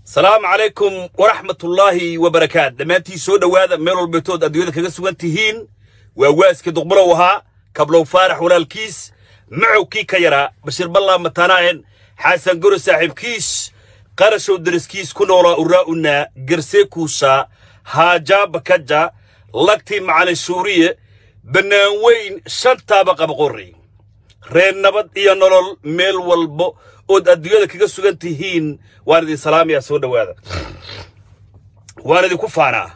salaamu calaykum waraxmatullaahi wabarakaat dhammaantii soo dhowaada meel walbeetood adduunyada kaga sugan tihiin waa waaskii duqbulow ahaa kablow faarax walaalkiis macowkii ka yaraa bashiir ballaa matanaa'en xaasan goro saaxiibkiis qarashow deriskiis ku noolaa uraa'una garseekuusa haajaa bakaja lagtii macalin shuuriye bannaan weyn shantaaba qabaqorri reer nabad iyo nolol meel walbo ood adduunyada kaga sugan tihiin waan idin salaamayaa soo dhowaada waan idinku faanaa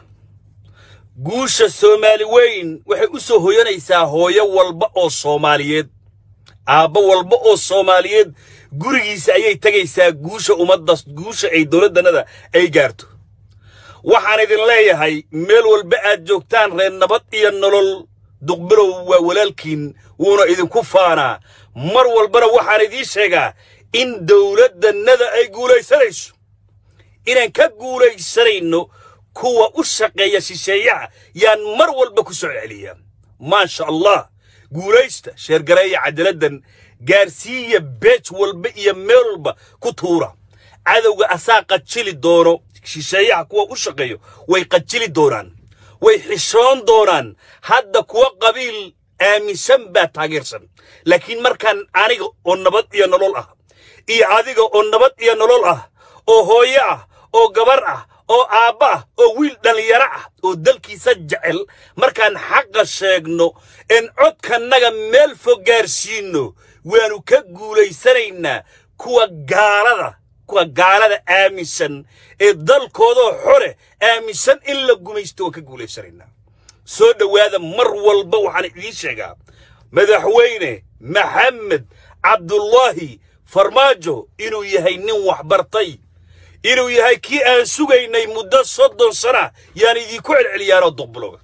guusha soomaali weyn waxay u soo hoyanaysaa hooyo walba oo soomaaliyeed aabbo walba oo soomaaliyeed gurigiisa ayay tegaysaa guusha ummadda guusha ay dowladdannada ay gaarto waxaan idin leeyahay meel walba aad joogtaan reer nabad iyo nolol duqbilow waa walaalkiin wuuna idinku faanaa mar walbana waxaan idiin sheegaa in dowladdannada ay guulaysanayso inaan ka guulaysanayno kuwa u shaqeeya shisheeyaha yaan mar walba ku soo celiyaa maasha allah guulaysta sheergareeya cadaaladdan gaarsiiya beej walba iyo meel walba ku tuura cadowga asaa qajili doono shisheeyaha kuwa u shaqeeyo way qajili doonaan way xishoon doonaan hadda kuwa qabiil aaminsan baa taageersan laakiin markaan aniga oo nabad iyo nolol ah iyo adiga oo nabad iyo nolol ah oo hooyo ah oo gabar ah oo aabba ah oo wiil dhallinyaro ah oo dalkiisa jecel markaan xaqa sheegno en codkannaga meel fog gaarsiinno waannu ka guulaysanaynaa kuwa gaalada kuwa gaalada aaminsan ee dalkoodoo xore aaminsan in la gumaysto waan ka guulaysanaynaa soo dhowaada mar walba waxaan idiin sheegaa madaxweyne maxamed cabdullaahi farmaajo inuu yahay nin waxbartay inuu yahay kii aan sugaynay muddo soddon sana yaan idinku celceliyaanoo duqbuloga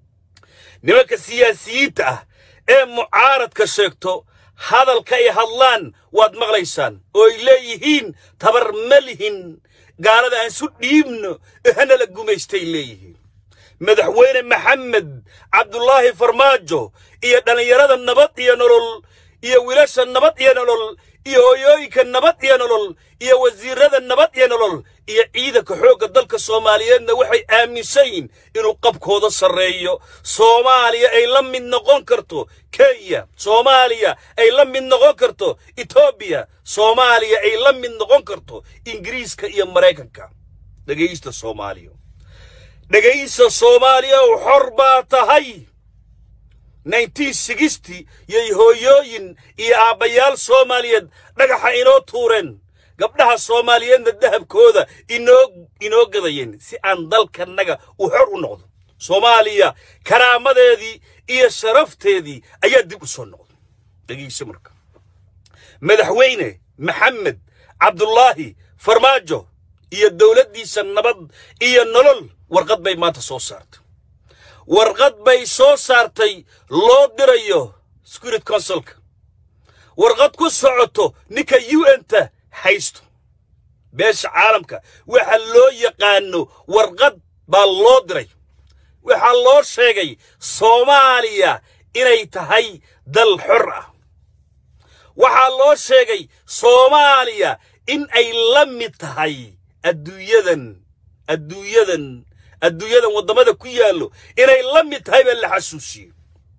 nimanka siyaasiyiinta ah ee mucaaradka sheegto hadalka ay hadlaan waad maqlaysaan oo ay leeyihiin tabar ma lihin gaalada aan su dhiibno hana la gumaystay leeyihiin madaxweyne maxamed cabdulaahi farmaajo iyo dhallinyarada nabad iyo nolol iyo wiilasha nabad iyo nolol iyo hooyooyinka nabad iyo nolol iyo wasiirrada nabad iyo nolol iyo ciidanka xoogga dalka soomaaliyeedna waxay aaminsan yihiin inuu qabkooda sarreeyo soomaaliya ay la mid noqon karto kenya soomaaliya ay la mid noqon karto etoobiya soomaaliya ay la mid noqon karto ingiriiska iyo maraykanka dhegaysta soomaaliya dhegaysta soomaaliya u xor baa tahay yay hooyooyin iyo aabbayaal soomaaliyeed dhagaxa inoo tuureen gabdhaha soomaaliyeedna dahabkooda inoo inoo gadayeen si aan dalkannaga u xor u noqdo soomaaliya karaamadeedii iyo sharafteedii ayaa dib u soo noqday dhegayso marka madaxweyne maxamed cabdullaahi farmaajo iyo dowladdiisa nabad iyo nolol warqad bay maanta soo saartay warqad bay soo saartay loo dirayo securit consulka warqad ku socoto ninka u n-ta haysto beesha caalamka waxa loo yaqaano warqad baa loo diray waxaa loo sheegay soomaaliya inay tahay dal xor ah waxaa loo sheegay soomaaliya in ay la mid tahay adduunyadan adduunyadan adduunyadan waddamada ku yaallo inay la mid tahay baa la xasuusiye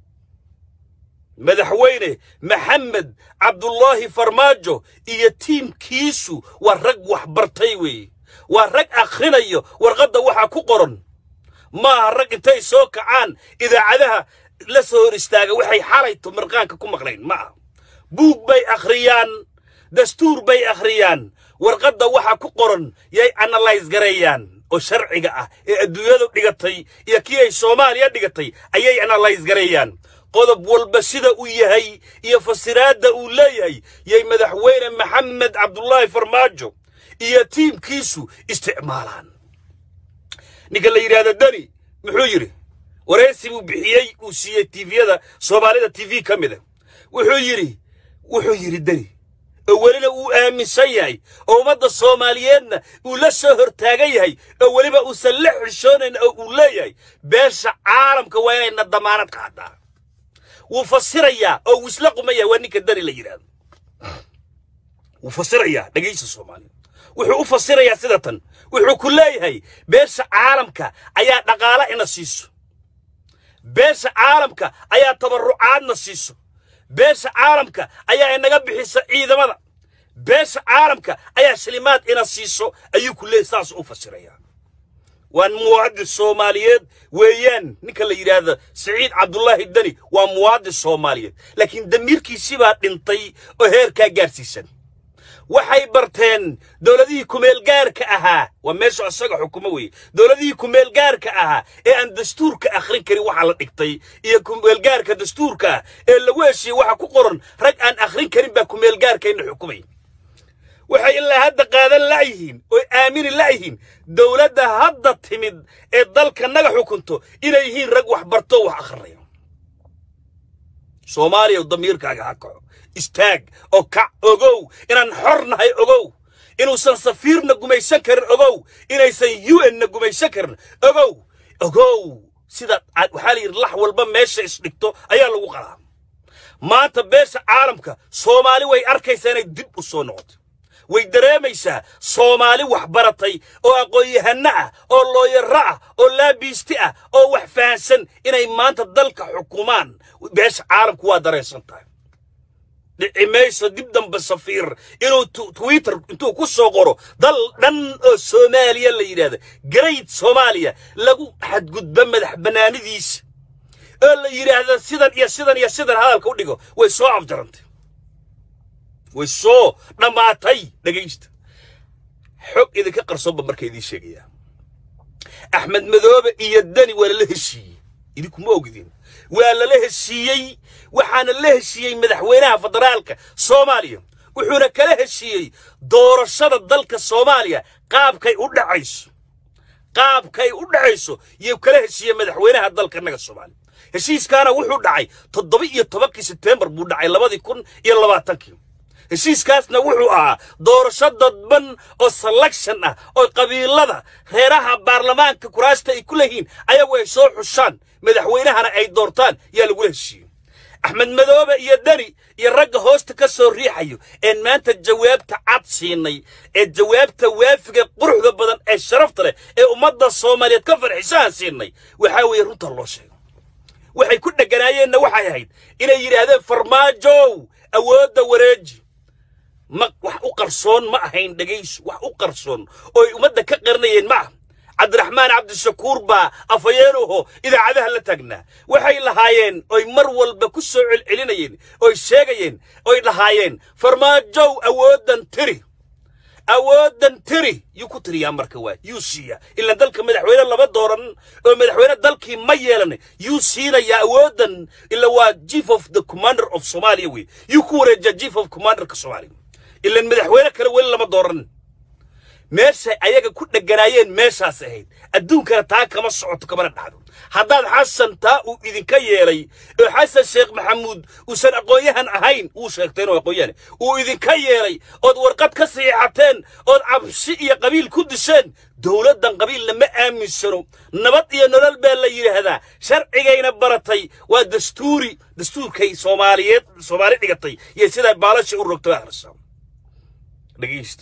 madaxweyne maxamed cabdullaahi farmaajo iyo tiimkiisu waa rag waxbartay weeye waa rag akhrinayo warqadda waxaa ku qoran maaha rag intay soo kacaan idaacadaha la soo hor istaaga waxay xalayto marqaanka ku maqlayn ma aha buug bay akhriyaan dastuur bay akhriyaan warqadda waxaa ku qoran yay analyse gareeyaan oo sharciga ah ee adduunyadu dhigatay iyo kii ay soomaaliya dhigatay ayay analyse gareeyaan qodob walba sida uu yahay iyo fasiraadda uu leeyahay yay madaxweyne maxamed cabdullaahi farmaajo iyo tiimkiisu isticmaalaan ninka la yidhaahdo deni muxuu yidhi waraysi buu bixiyey uu siiyey tifiyada soomaalida t v ka mida wuxuu yidhi wuxuu yidhi deni oo welina uu aaminsan yahay oo ummadda soomaaliyeedna uu la soo hortaagan yahay oo weliba uusan la xishoonayn oo uu leeyahay beesha caalamka waa inayna damaanad qaadaa wuu fasirayaa oo wuu isla qumaya waa ninka dani la yidhaahdo wuu fasirayaa dhegaysa soomaaliya wuxuu u fasirayaa sida tan wuxuu ku leeyahay beesha caalamka ayaa dhaqaale ina siiso beesha caalamka ayaa tabarrucaadna siiso beesha caalamka ayaa inaga bixisa ciidamada beesha caalamka ayaa shilimaad ina siiso ayuu ku leeyahy saas u fasirayaa waa muwaadin soomaaliyeed weeyaan ninka la yidhaahdo siciid cabdullaahi deni waa muwaadin soomaaliyeed laakiin damiirkiisii baa dhintay oo heerkaa gaarsiisan waxay barteen dowladihii kumeelgaarka ahaa waa meesha isaga xukumo weeye dowladihii kumeelgaarka ahaa ee aan dastuurka akhrin karin waxaa la dhigtay iyo kumeelgaarka dastuurka ah ee lagu heshiiyey waxa ku qoran rag aan akhrin karin baa kumeelgaarkayna xukumay waxay ilaa hadda qaadan la'yihiin oy aamini la'yihiin dowladda hadda timid ee dalka naga xukunto inay yihiin rag wax barto wax akhrinayo soomaaliya damiirkaaga ha kaco istaag oo kac ogow inaan xor nahay ogow inuusan safiirna gumaysan karin ogow inaysan u n na gumaysan karin ogow ogow sida waxaa la yidhi lax walba meesha isdhigto ayaa lagu qalaa maanta beesha caalamka soomaali way arkaysaa inay dib u soo noqoto way dareemaysaa soomaali wax baratay oo aqoon-yahanno ah oo looyaro ah oo laabiisti ah oo wax fahansan inay maanta dalka xukumaan beesha caalamku waa dareensan tahay dhici mayso dib dambe safiir inuu twitter intuu ku soo qoro dal dhan oo soomaaliya la yidhaahda great soomaaliya lagu xadgudbo madax bannaanidiisa oo la yidhaahda sidan iyo sidan iyo sidan hadalka u dhigo way soo afjarantay way soo dhammaatay dhegaysta xog idinka qarsoonba marka idiin sheegayaa axmed madoobe iyo deni waa lala heshiiyey idinkuma ogidin waa lala heshiiyey waxaana la heshiiyey madaxweynaha federaalka soomaaliya wuxuuna kala heshiiyey doorashada dalka soomaaliya qaabkay u dhacayso qaabkay u dhacayso yuu kala heshiiyey madaxweynaha dalka naga soomaaliya heshiiskaana wuxuu dhacay toddoba iyo tobankii sebtembar buu dhacay labadii kun iyo labaatankii heshiiskaasna wuxuu ahaa doorasho dadban oo selection ah oo qabiilada reeraha baarlamaanka kuraasta ay ku leeyihiin ayagu ay soo xushaan madaxweynahana ay doortaan yaa lagula heshiiyey axmed madoobe iyo deni iyo ragga hoosta ka soo riixayo een maanta jawaabta cad siinay ee jawaabta waafiga quruxda badan ee sharafta leh ee ummadda soomaaliyeed ka farxisahan siinay waxaa weeye runta loo sheego waxay ku dheganaayeenna waxay ahayd inay yidhaahdeen farmaajow awoodda wareeji ma wax u qarsoon ma ahayn dhegaysu wax u qarsoon oo ay ummadda ka qarinayeen ma ah cabdiraxmaan cabdishakuur baa afhayeenuho idaacadaha la taagnaa waxay lahaayeen oy mar walba ku soo celcelinayeen oy sheegayeen oy lahaayeen farmaajow awooddan tiri awooddan tiri yuu ku tiriyaa marka waa yuu siiya ilaan dalka madaxweyne lama dooran oo madaxweyne dalkii ma yeelan yuu siinayaa awooddan ila waa chief of the commander of somalia wey yuu ku wareejiyaa chief of commanderka soomaaliya ilaan madaxweyne kale weli lama dooran meeshay ayaga ku dheganaayeen meeshaas ahayd adduunkana taa kama socoto kamana dhacdo haddaad xasan taa uu idinka yeelay oo xasan sheekh maxamuud uusan aqoon-yahan ahayn uu sheegtay inuu aqoon-yahan uu idinka yeelay ood warqad ka saxiixateen ood cabsi iyo qabiil ku disheen dowladdan qabiilna ma aaminsano nabad iyo nolol baa la yidhaahdaa sharcigayna baratay waa dastuuri dastuurkay soomaaliyeed soomaali dhigatay iyo sidaa baalasha u rogtay akhrisaa dhegaysta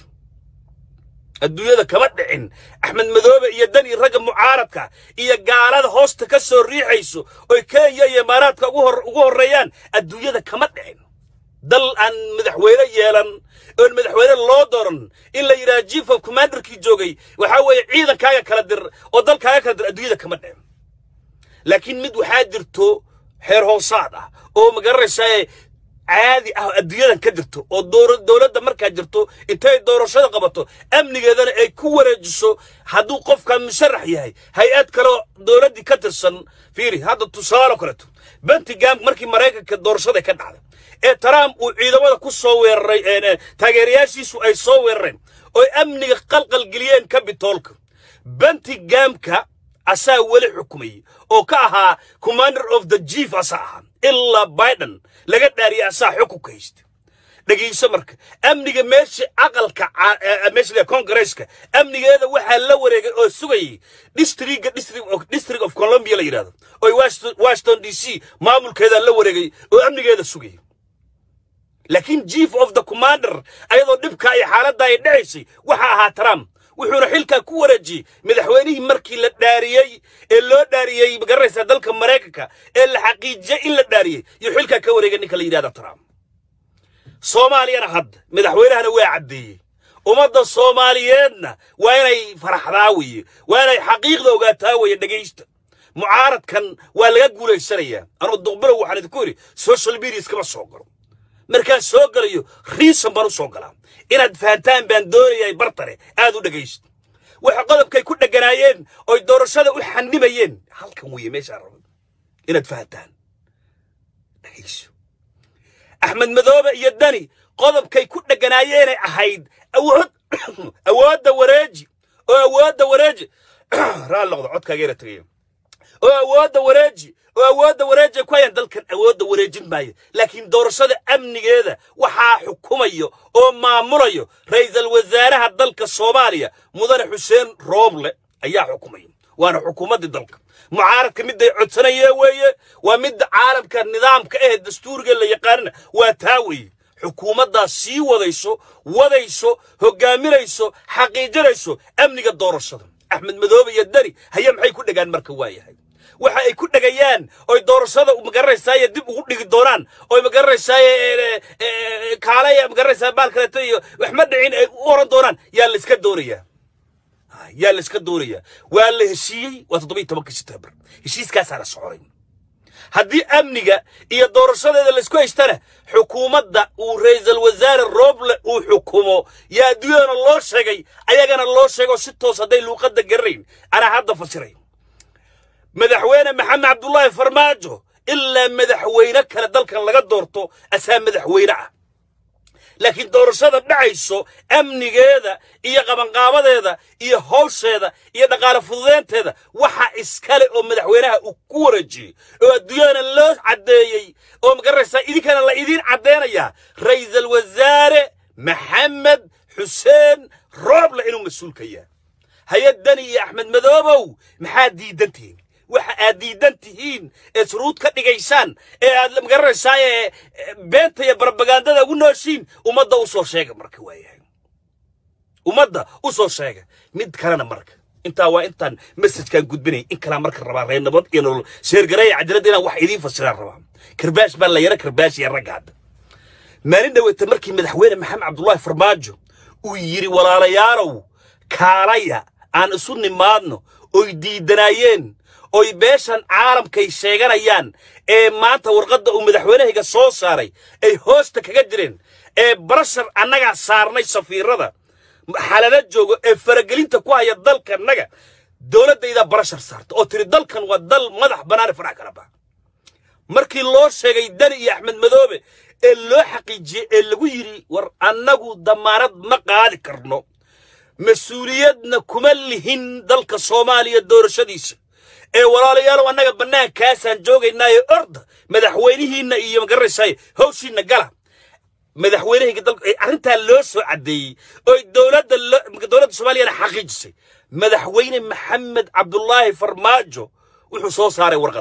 adduunyada kama dhicin axmed madoobe iyo dani ragga mucaaradka iyo gaalada hoosta ka soo riixayso oy kenya iyo imaaraadka ugu horreeyaan adduunyada kama dhicin dal aan madaxweyne yeelan oon madaxweyne loo dooran in la yidhaha chief of commanderkii joogay waxaa weeye ciidankaaga kala dir oo dalkaaga kala dir adduunyada kama dhicin laakiin mid waxaa jirto xeer hoosaad ah oo magaranaysaa caadi ah adduunyadan ka jirto oo dowladda markaa jirto intay doorashada qabato amnigeedana ay ku wareejiso hadduu qofkan musharax yahay hay-ad kaleo dowladdii ka tirsan fiiri hadda tusaalo kaleeto bentigam markii maraykanka doorashada ka dhacday ee trump uu ciidamada ku soo weeraray taageerayaashiisu ay soo weerareen ooy amniga qalqalgeliyeen kabitoolka bentigamka asaa weli xukumayey oo ka ahaa commander of the chief asaa ahaa ilaa biden laga dhaariya asaa xukunka haysta dhegayso marka amniga meesha aqalka meesha kongareeska amnigeeda waxaa la wareegay oo sugayay districtga district of columbia la yidhahdo oo washington d c maamulkeeda la wareegay oo amnigeeda sugayay laakiin chief of the commander ayadoo dhibka iyo xaaladda ay dhacaysay waxa ahaa trump wuxuuna xilkaa ku wareejiyey madaxweynihii markii la dhaariyey ee loo dhaariyey magaranaysaa dalka maraykanka ee la xaqiijiyey in la dhaariyey iyo xilkaa ka wareegay ninka la yidhahda trump soomaaliyana hadda madaxweynahana waa caddeeyey ummadda soomaaliyeedna waa inay faraxdaa weye waa inay xaqiiqda ogaataa weye dhegaysta mucaaradkan waa laga guulaysanayaa anuu duqbilow waxaan idinku yidhi social media iskama soo galo markaan soo galayo riisan baan u soo galaa inaad fahantaan baan doonayaa bartare aad u dhegaysto waxa qodobkay ku dheganaayeen oy doorashada u xanimayeen halkan weeye meeshaan rabo inaad fahantaan dhegayso axmed madoobe iyo dani qodobkay ku dheganaayeenay ahayd awood awoodda wareeji oo awoodda wareeji raal noqdo codkaageera tegaya oo awoodda wareeji oo awoodda wareeji ku hayaan dalkan awoodda wareejin maayo laakiin doorashada amnigeeda waxaa xukumayo oo maamulayo ra'iisul wasaaraha dalka soomaaliya mudane xuseen rooble ayaa xukumaya waana xukuumaddii dalka mucaaradka midday codsanayee weeye waa midda caalamka nidaamka eh dastuuriga la yaqaanina waa taa weeye xukuumaddaas sii wadayso wadayso hoggaaminayso xaqiijinayso amniga doorashada axmed madoobe iyo dani haye maxay ku dhegaan marka waayahay waxa ay ku dhegayaan oy doorashada magaranaysaay dib ugu dhigi doonaan oy magaranaysaay kaalaya magaranaysaa baal kaleeto iyo wax ma dhicin ay u oran doonaan yaa la iska doonayaa yaa la iska doonayaa waa la heshiiyey waa toddoba iyo tobanka siteembar heshiiskaasaa la soconay haddii amniga iyo doorashadeeda laisku haystana xukuumadda uu ra'iisul wasaare rooble uu xukumo yaa adduunyadana loo sheegay ayagana loo sheego si toos hadday luuqadda garanayn anaa hadda fasiray madaxweyne maxamed cabdullaahi farmaajo ilaa madaxweyne kale dalkan laga doorto asaa madaxweyne ah laakiin doorashada dhacayso amnigeeda iyo qabanqaabadeeda iyo hawsheeda iyo dhaqaale fududeynteeda waxa iskale oo madaxweynaha uu ku wareejiyey oo adduunyadana loo caddeeyey oo magaranaysaa idinkana la idiin caddeynayaa ra'iisul wasaare maxamed xuseen rooble inuu mas-uulka yahay hay-addani iyo axmed madoobow maxaad diidantihiin waxa aad diidan tihiin ee shuruud ka dhigaysaan ee aad magaranaysaa ee beenta iyo barabagandada ugu nooshiin ummadda u soo sheega marka waayahay ummadda u soo sheega mid kalena marka intaa waa intaan mesajkaan gudbinay in kalaa marka rabaa reer nabad iyo nolol sheergareeya cajalada inaan wax idiin fasiraan rabaa karbaash baa la yara karbaash iyo ragga hadda maalin dhaweyta markii madaxweyne maxamed cabdullaahi farmaajo uu yidhi walaalayaalow kaalaya aan isu nimaadno oy diidanaayeen oy beeshan caalamkay sheeganayaan ee maanta warqadda uu madaxweynahayga soo saaray ay hoosta kaga jireen ee barashar annagaa saarnay safiirada xalala joogo ee faragelinta ku haya dalkanaga dowladdaydaa barashar saarta oo tiri dalkan waa dal madax bannaane farax kala bax markii loo sheegay dani iyo axmed madoobe ee loo xaqiijiyey ee lagu yidhi war annagu damaanad ma qaadi karno mas-uuliyadna kuma lihin dalka soomaaliya doorashadiisa ee walaalayaalow annaga bannaankaasaan joogaynaayo orda madaxweynihiinna iyo magaranaysaay hawshiinna gala madaxweynahayga dalka arrintaa loo soo caddeeyey oo dowladda dowladda soomaaliyana xaqiijisay madaxweyne maxamed cabdullaahi farmaajo wuxuu soo saaray warqad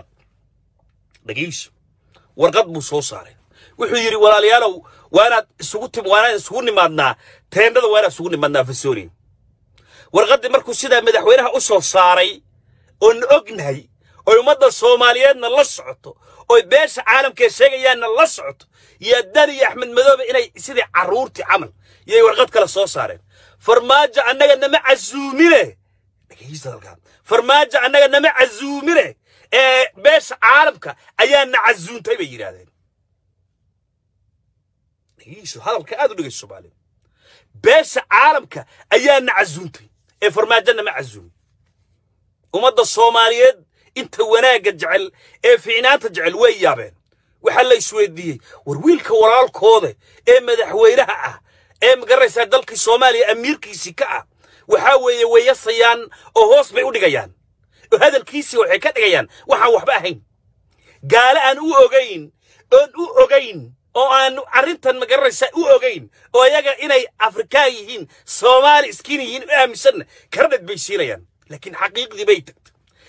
dhegeyso warqad buu soo saaray wuxuu yidhi walaalayaalow waa inaad isugu tim waa inaad isugu nimaadnaa teendhada waa inaad isugu nimaadnaa fasoni warqaddii markuu sidaa madaxweynaha u soo saaray oon ognahay oy ummadda soomaaliyeedna la socoto oy beesha caalamkee sheegayaanna la socoto yaa dani iyo axmed madoobe inay sidii carruurtii camal yay warqad kale soo saareen farmaajo annaga nama casuumine dhegeysta halkaa farmaajo annaga nama casuumine ee beesha caalamka ayaana casuuntay bay yidhaahdeen dhegeyso hadalka aad u dhegeyso soomaaliya beesha caalamka ayaana casuuntay ee farmaajo nama casuumin ummadda soomaaliyeed inta wanaagga jecel ee fiicnaanta jecel way yaabeen waxaa la isweydiiyey war wiilka walaalkooda ee madaxweynaha ah ee magaranaysaa dalkii soomaaliya amiirkiisii ka ah waxaa weeye wayasayaan oo hoos bay u dhigayaan oo hadalkiisii waxay ka dhigayaan waxaan waxba ahayn gaale aan u ogayn oon u ogayn oo aan arrintan magaranaysaa u ogayn oo ayaga inay afrikaan yihiin soomaali iskiin yihiin u aaminsanna karadhad bay siinayaan laakiin xaqiiqdii bay tagtay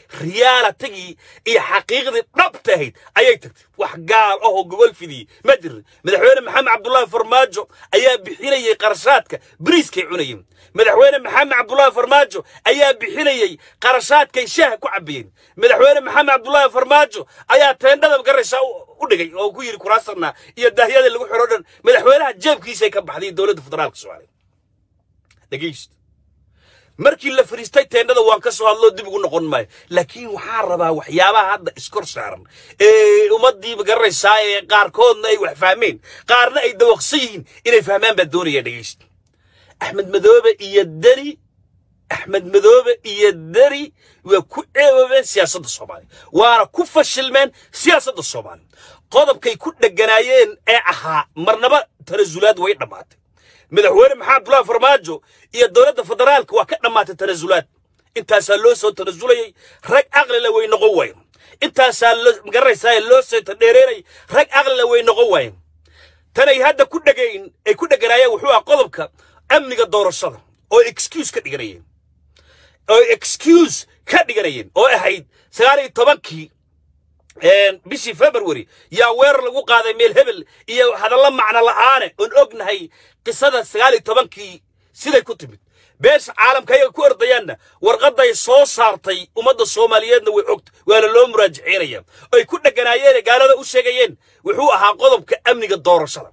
riyaalatigii iyo xaqiiqdii dhabta ahayd ayay tagtay wax gaal ahoo gogol fidiyey ma jirin madaxweyne maxamed cabdullaahi farmaajo ayaa bixinayey qarashaadka bariiskay cunayeen madaxweyne maxamed cabdullaahi farmaajo ayaa bixinayey qarashaadkay shaaha ku cabbayeen madaxweyne maxamed cabdullaahi farmaajo ayaa teendhada garaysaa u dhigay oo ku yidhi kuraasarna iyo daahyada lagu xiro dhan madaxweynaha jeebkiisay ka baxday dowladda federaalka soomaaliya dhegeysta markii la fariistay teendhada waan ka soo hadloo dib ugu noqon maayo laakiin waxaan rabaa waxyaabaha hadda iskor saaran ee ummaddiiba garanaysaa ee qaarkoodna ay wax fahmeen qaarna ay dawaqsan yihiin inay fahmaan baa doonaya dhegeysta axmed madoobe iyo deni axmed madoobe iyo deni waa ku ceeboobeen siyaasadda soomaaliya waana ku fashilmeen siyaasadda soomaaliya qodobkay ku dheganaayeen ee ahaa marnaba tanasulaad way dhammaatay madaxweyne maxamed abdullaahi farmaajo iyo dowladda federaalka waa ka dhammaatay tanasulaad intaasaa loo soo tanasulayey rag aqlila way noqon waayeen intaasaa magaranaysaa loo soo tadheereynay rag aqlila way noqon waayeen tanay hadda ku dhegayn ay ku dheganaayeen wuxuu ah qodobka amniga doorashada oo excuse ka dhiganayeen oo excuse ka dhiganayeen oo ahayd sagaal iyo tobankii bishii february yaa weerar lagu qaaday meel hebel iyo hadallo macno la'aane oon ognahay qisada sagaal iyo tobankii siday ku timid beesha caalamka ayaga ku ordayaanna warqadday soo saartay ummadda soomaaliyeedna way ogta waana loo muraajaceynaya oy ku dheganaayeen gaalada u sheegayeen wuxuu ahaa qodobka amniga doorashada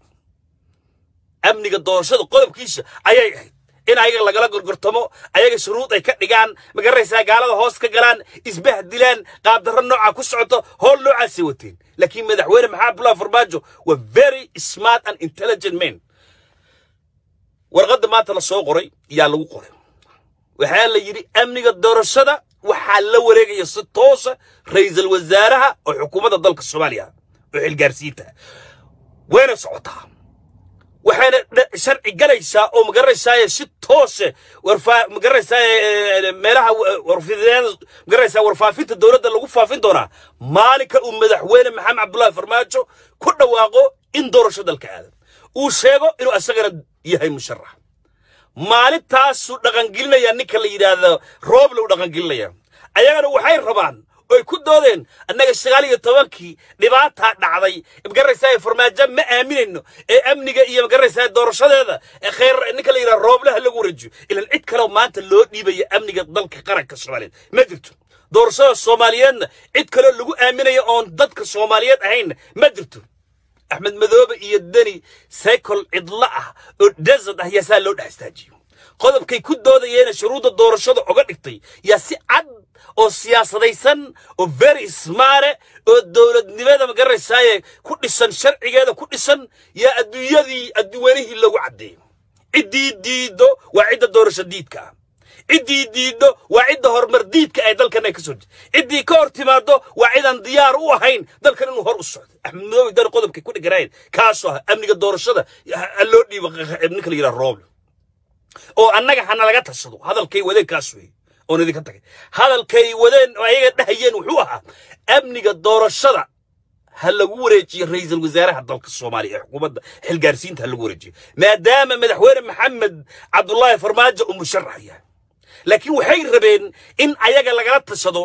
amniga doorashada qodobkiisa ayay ahayd in ayaga lagala gorgortamo ayaga shuruud ay ka dhigaan magaranaysaa gaalada hoos ka galaan isbahdilaan qaabdarro nooca ku socoto howl noocaasay wateen laakiin madaxweyne maxamed abdullahi farmaajo waa very smart and intelligent man warqadda maanta la soo qoray yaa lagu qoray waxaa la yidhi amniga doorashada waxaa la wareegaya si toosa ra'iisul wasaaraha oo xukuumadda dalka soomaaliya oo xilgaarsiinta wayna socotaa waxayna sharci galaysaa oo magaranaysaa si toose magaranaysaa meelaha magaranaysaa warfaafinta dowladda lagu faafin doonaa maalinka uu madaxweyne maxamed cabdullaahi farmaajo ku dhawaaqo in doorasho dalka aadan uu sheego inuu asagana yahay musharax maalintaasuu dhaqangelinaya ninka la yidhaahdo rooble u dhaqangelinaya ayagana waxay rabaan oy ku doodeen annaga sagaal iyo tobankii dhibaataa dhacday magaraysaa farmaajo ma aaminayno ee amniga iyo magaraysaa doorashadeeda ee khayr ninka la yidhaha rooblaha lagu wareejiyo ilan cid kaleo maanta loo dhiibaya amniga dalka qaranka soomaaliyeed ma jirto doorashada soomaaliyeedna cid kaloo lagu aaminaya oon dadka soomaaliyeed ahaynna ma jirto axmed madoobe iyo deni saykol cidlo ah oo desert ah yaa saa loo dhex istaajiyo qodobkay ku doodayeena shuruudda doorashada oga dhigtay yaa si cad oo siyaasadaysan oo very smaare oo dowladnimada magaraysaaye ku dhisan sharcigeeda ku dhisan yaa adduunyadii adduwanihii lagu caddeeyo ciddii diiddo waa cidda doorasho diidka ah ciddii diiddo waa cidda horumar diidka ay dalkan ay ka soo ciddii ka hor timaaddo waa cidaan diyaar u ahayn dalkan inuu hor u socdo axmed madoobe dan qodobkay ku dhiganaayeen kaasoo ah amniga doorashada loo dhiibo ninka la yidhaha rooble oo annaga hana laga tashado hadalkay wadeen kaas weeye oon idinka tagay hadalkay wadeen oo ayaga dhahayeen wuxuu ahaa amniga doorashada ha lagu wareejiyo ra'iisul wasaaraha dalka soomaaliya ee xukuumadda xilgaarsiinta ha lagu wareejiyo maadaama madaxweyne maxamed cabdullaahi farmaajo uu musharax yahay laakiin waxay rabeen in ayaga lagala tashado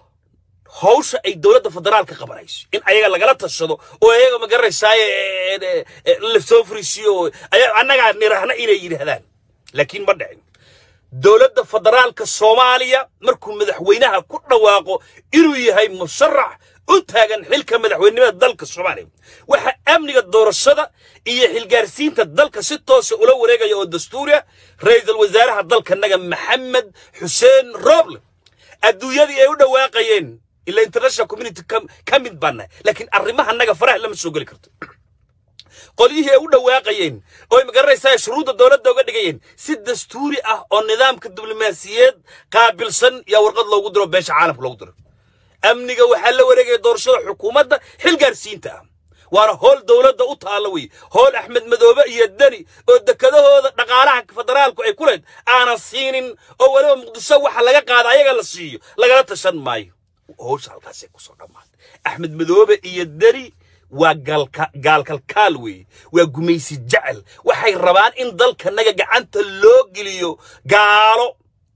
hawsha ay dowladda federaalka qabanayso in ayaga lagala tashado oo ayaga magaranaysaa la soo fariisiyo annagaa nirahna inay yidhaahdaan laakiin ma dhicin dowladda federaalka soomaaliya markuu madaxweynaha ku dhawaaqo inuu yahay musharax u taagan xilka madaxweynenimada dalka soomaaliya waxa amniga doorashada iyo xilgaarsiinta dalka si toosa ula wareegaya oo dastuuriya ra'iisul wasaaraha dalkanaga maxamed xuseen rooble adduunyadii ay u dhawaaqayeen ila international community ka mid baanahay laakiin arrimahanaga faraha lama soo geli karto qolyihii ay u dhawaaqayeen oo ay magaranaysaa shuruudda dowladda uga dhigayeen si dastuuri ah oo nidaamka diblomaasiyeed qaabilsan yaa warqad loogu diro beesha caalamka loogu diro amniga waxaa la wareegaya doorashada xukuumadda xilgaarsiinta ah waana howl dowladda u taalla wey howl axmed madoobe iyo deni oo dekedahooda dhaqaalaha federaalku ay ku leed aanan siinin oo weliba muqdisho waxa laga qaada ayaga la siiyo lagala tashan maayo howsha halkaasay kusoo dhammaatay axmed madoobe iyo deni waa gaalkalkaal weeye waa gumaysi jecel waxay rabaan in dalkanaga gacanta loo geliyo gaalo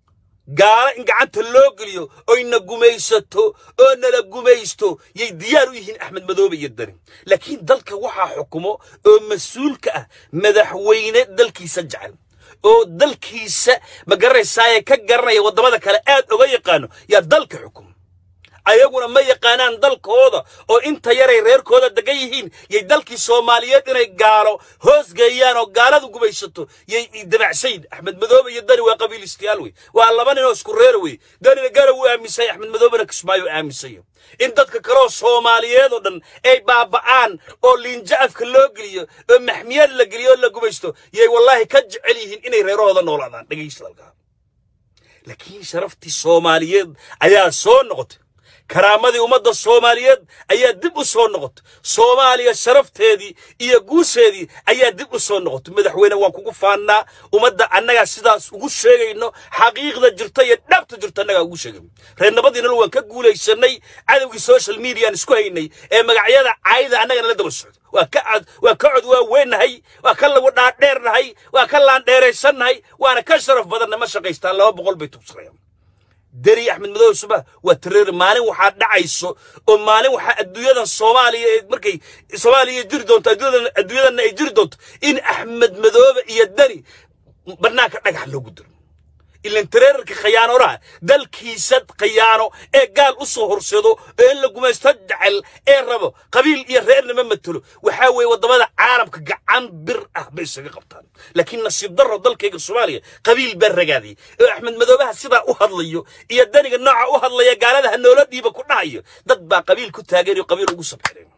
gaalo in gacanta loo geliyo oyna gumaysato oo nala gumaysto yay diyaar u yihiin axmed madoobe iyo dani laakiin dalka waxaa xukumo oo mas-uulka ah madaxweyne dalkiisa jecel oo dalkiisa ma garanaysaaye ka garanaya waddamada kale aad oga yaqaano yaa dalka xukumo ayaguna ma yaqaanaan dalkooda oo inta yaray reerkooda degan yihiin yay dalkii soomaaliyeed inay gaalo hoos geeyaan oo gaaladu gumaysato yay dabacsayn axmed madoobe iyo dani waa qabiilistayaal wey waa laba ninoo isku reer wey danina gara wuu aaminsanya axmed madoobena kismaayo aaminsayo in dadka kaleoo soomaaliyeed oo dhan ay baaba'aan oo liinjo afka loo geliyo oo maxmiyad la geliyo oo la gumaysto yay wallaahi ka jecel yihiin inay reerahooda noolaadaan dhegaysta dalkaa laakiin sharaftii soomaaliyeed ayaa soo noqotay karaamadii ummadda soomaaliyeed ayaa dib u soo noqotay soomaaliya sharafteedii iyo guusheedii ayaa dib u soo noqotay madaxweyne waan kugu faannaa ummadda annagaa sidaas ugu sheegayno xaqiiqda jirta iyo dhabta jirta annagaa ugu sheegayno reernimadiinana waan ka guulaysanay cadowgii social mediaan isku haynay ee magacyada caayda annagana la daba socdo waa ka cad waa ka cod waa weennahay waa ka lagu dhaadheernahay waa ka laandheeraysannahay waana ka sharaf badanna ma shaqaystaan laba boqol bay tugsanayaan deri axmed madoobe subax waa tareer maalin waxaa dhacayso oo maalin waxaa adduunyadan soomaaliya ee markay soomaaliya jiri doonto adduunyadan adduunyadanna ay jiri doonto in axmed madoobe iyo deni barnaanka dhagax loogu diro ilan tareerarka khiyaanoraha dalkiisa khiyaano ee gaal u soo horseedo ee in la gumaysto jecel ee rabo qabiil iyo reernima matelo waxaa weeye waddamada caalamka gacan bir ah bay isaga qabtaan laakiin nasiib darro dalkayga soomaaliya qabiil baa ragaadiyay oo axmed madoobaha sidaa u hadlayo iyo daniga nooca u hadlaya gaalada hanoola dhiiba ku dhahayo dad baa qabiil ku taageerayo qabiil ugu sabcinayo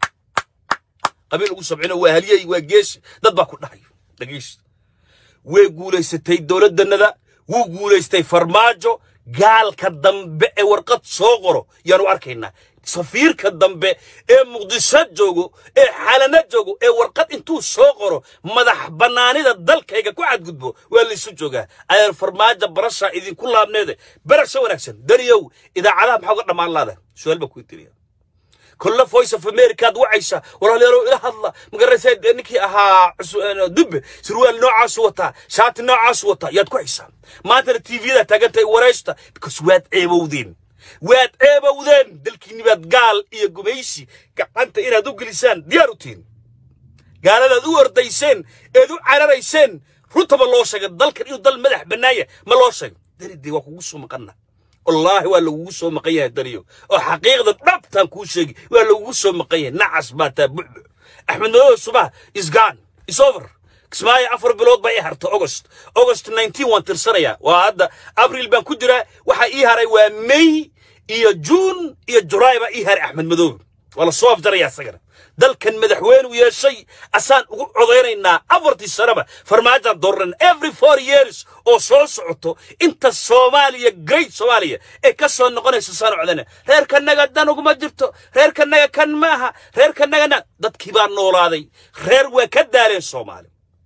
qabiil ugu sabcino waa haliyey waa geesi dad baa ku dhahayo dhegaysta way guulaysatay dowladdanada wuu guulaystay farmaajo gaalka dambe ee warqad soo qoro yaanu arkaynaa safiirka dambe ee muqdisho joogo ee xalana joogo ee warqad intuu soo qoro madax bannaanida dalkayga ku cadgudbo waa laysu joogaa ayaan farmaajo barashaa idinku laabneede barasho wanaagsan daniyow idaacadaha maxaa uga dhammaan laada su-aal baa kuu tiriya كل فويس اوف امريكا وعيشه ولا ليرو الى هذا مقرسه نكي اها دب سروال نوع وتا شات نوع وتا ياد كويسه ما ترى تي في ده تاغنتي وريشتا بكس واد ايبودين واد ايبودين دلكي نبات قال iyo gumaysi gacanta inaad u gelisaan diyaar u tihiin gaaladaad u ordayseen eed u cararayseen runtaba loo sheegay dalkan inuu dal madax bannaaya ma loo sheego daridii waa kugu soo maqana wallaahi waa lagugu soo maqan yahay dariyo oo xaqiiqda dhabtaan kuu sheegi waa lagugu soo maqan yahay nacas baa taa bucbu axmed madoobe subax is gone is over kismaayo afar bilood baa ii harta august august 19 waan tirsanayaa waa hadda abril baan ku jiraa waxaa ii haray waa may iyo juun iyo julaay baa ii haray axmed madoobe waa la soo afjaraya isagana dalkan madaxweynuu yeeshay asaan ugu codaynaynaa afartii sanaba farmaajaan dooran every four years oo soo socoto inta soomaaliya great soomaaliya ee ka soo noqonaysa saan codana reerkanaga dan uguma jirto reerkanaga kan maaha reerkanagana dadkii baa noolaaday reer waa ka daaleen soomaali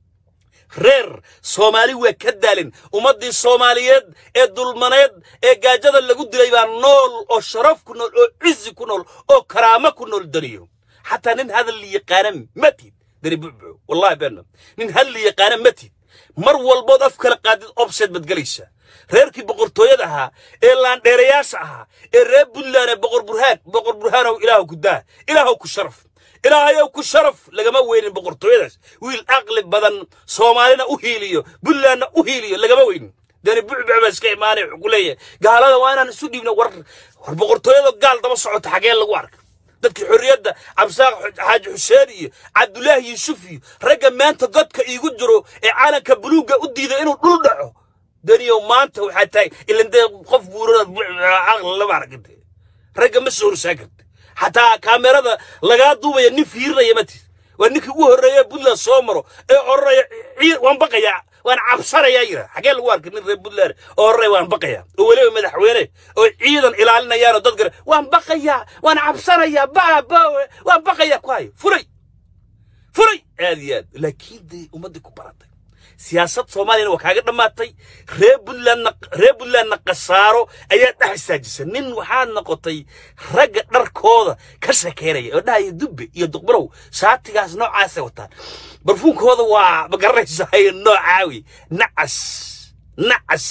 reer soomaali waa ka daalin ummaddii soomaaliyeed ee dulmaneed ee gaajada lagu dilay baa nool oo sharaf ku nool oo cizi ku nool oo karaamo ku nool daniyo xataa nin hadal la yaqaana matid dani bucbuco wallahi beena nin hadal la yaqaana matid mar walbood af kala qaadid obseed baad gelaysaa reerkii boqortooyada ahaa ee laandheerayaasha ahaa ee reer puntland ee boqor burhaan boqor burhaanow ilaahu ku daa ilaahow ku sharaf ilaahayow ku sharaf lagama weynin boqortooyadaas wiil aqli badan soomaalina u hiiliyo puntlandna u hiiliyo lagama weynin dani bucbuc baa iska imaanay wuxuu ku leeyahay gaalada waa inaan isu dhiibno war war boqortooyada gaal daba socota xagee lagu arka dadkii xorriyadda cabsaaq xaaji xuseen iyo cabdulaahi yuusuf iyo ragga maanta godka iigu jiro ee caalanka buluugga u diiday inuu dhul dhaco daniyow maanta waxaa tahay ilan dee qof buurada caqli lama araginte ragga ma soo horsaa karta xataa kaamerada lagaa duubaya nin fiirinaya matid waa ninkii ugu horreeya puntland soo maro ee odhanaya waan baqayaa waan cabsanayaa yira xagee lagu arkay nin reer puntland oo horreeya waan baqayaa oo weliba madaxweyne oo ciidan ilaalinayaanoo dad gare waan baqayaa waan cabsanayaa baabawe waan baqayaa ku hayo fulay fulay aad iyo aad laakiin dee ummaddii ku baratay siyaasad soomaaliyana waa kaaga dhammaatay reer puntlandna reer puntlandna khasaaro ayaa dhex istaajisay nin waxaad noqotay ragga dharkooda ka shekeynaya oo dhahaya dubbe iyo duqbarow shaatigaas noocaasay wataan barfuunkooda waa ma garanaysahay noocaawi nacas nacas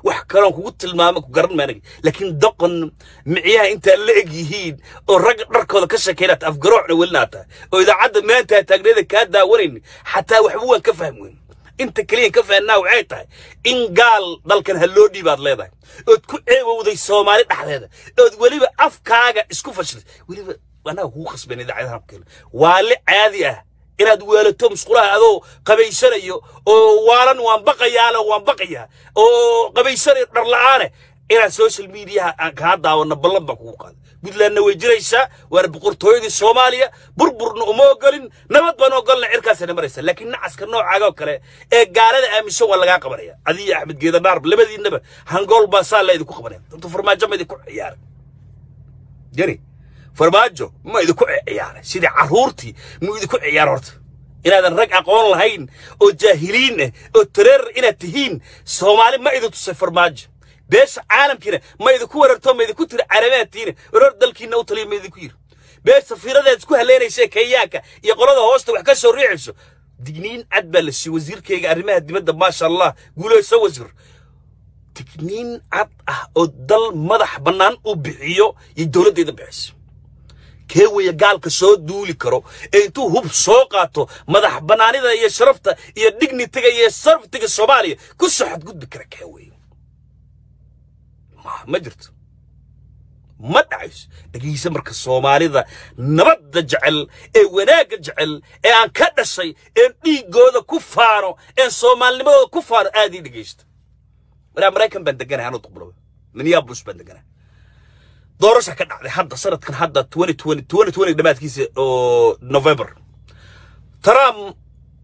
wax kaloon kugu tilmaamo ku garan maanag laakiin doqon micyaha intaa la eg yihiin oo rag dharkooda ka shakaynaata afgaroocna welinaa tahay oo idaacadda maanta taagneeda kaa daawanayn xataa waxba waan ka fahmi weyn inta keliyan ka fahnaa waxay tahay in gaal dalkan ha loo dhiibaad leedahay ood ku eegowday soomaali dhexdeeda ood weliba afkaaga isku fashilay weliba annaga kugu khasban idaacadaha kale waale caadi ah inaad weelato musqulaha adoo qabaysanayo oo waalan waan baqayaale waan baqayaa oo qabaysanayo dhar la'aane inaad social mediaha aan kaa daawanno ballan baa kugu qaada puntlandna way jiraysaa waana boqortooyadii soomaaliya burburna uma ogolin nabad baan ogolna cirkaasana maraysa laakiin nacaska noocaaga oo kale ee gaalada aaminsan waa lagaa qabanaya adiyo axmed geedanaarb labadiinaba hangool baa saa la idinku qabanaya dabta farmaajo ma idinku ciyaaray jari farmaajo ma idinku ciyaaray sidii carruurtii mu idinku ciyaar horta inaadan rag aqoon lahayn oo jaahiliin ah oo tareerar inaad tihiin soomaali ma idin tusay farmaajo beesha caalamkiina ma idinku weerarto ma idinku tiri carabaadtiina warar dalkiina u taliya ma idinku yiri beesha safiiradeed isku haleynaysa kenyaanka iyo qolada hoosta wax ka soo riixayso digniin cad baa la siiyey wasiirkayga arrimaha dibadda maasha allah guulayso wasiir digniin cad ah oo dal madax bannaan u bixiyo iyo dowladdeeda bixiso kee weeye gaalka soo duuli karo ee intuu hub soo qaato madax bannaanida iyo sharafta iyo dignitiga iyo sarftiga soomaaliya ku soo xadgudbi kara kee weeye ma ma jirto ma dhacayso dhegaysa marka soomaalida nabadda jecel ee wanaagga jecel ee aan ka dhashay een dhiiggooda ku faano een soomaalnimadooda ku faano aad ii dhegaysta maraa maraykan baan deganahay anuu duqbulow minneapolis baan deganahay doorasha ka dhacday hadda sanadkan hadda dhamaadkiisa oo november trump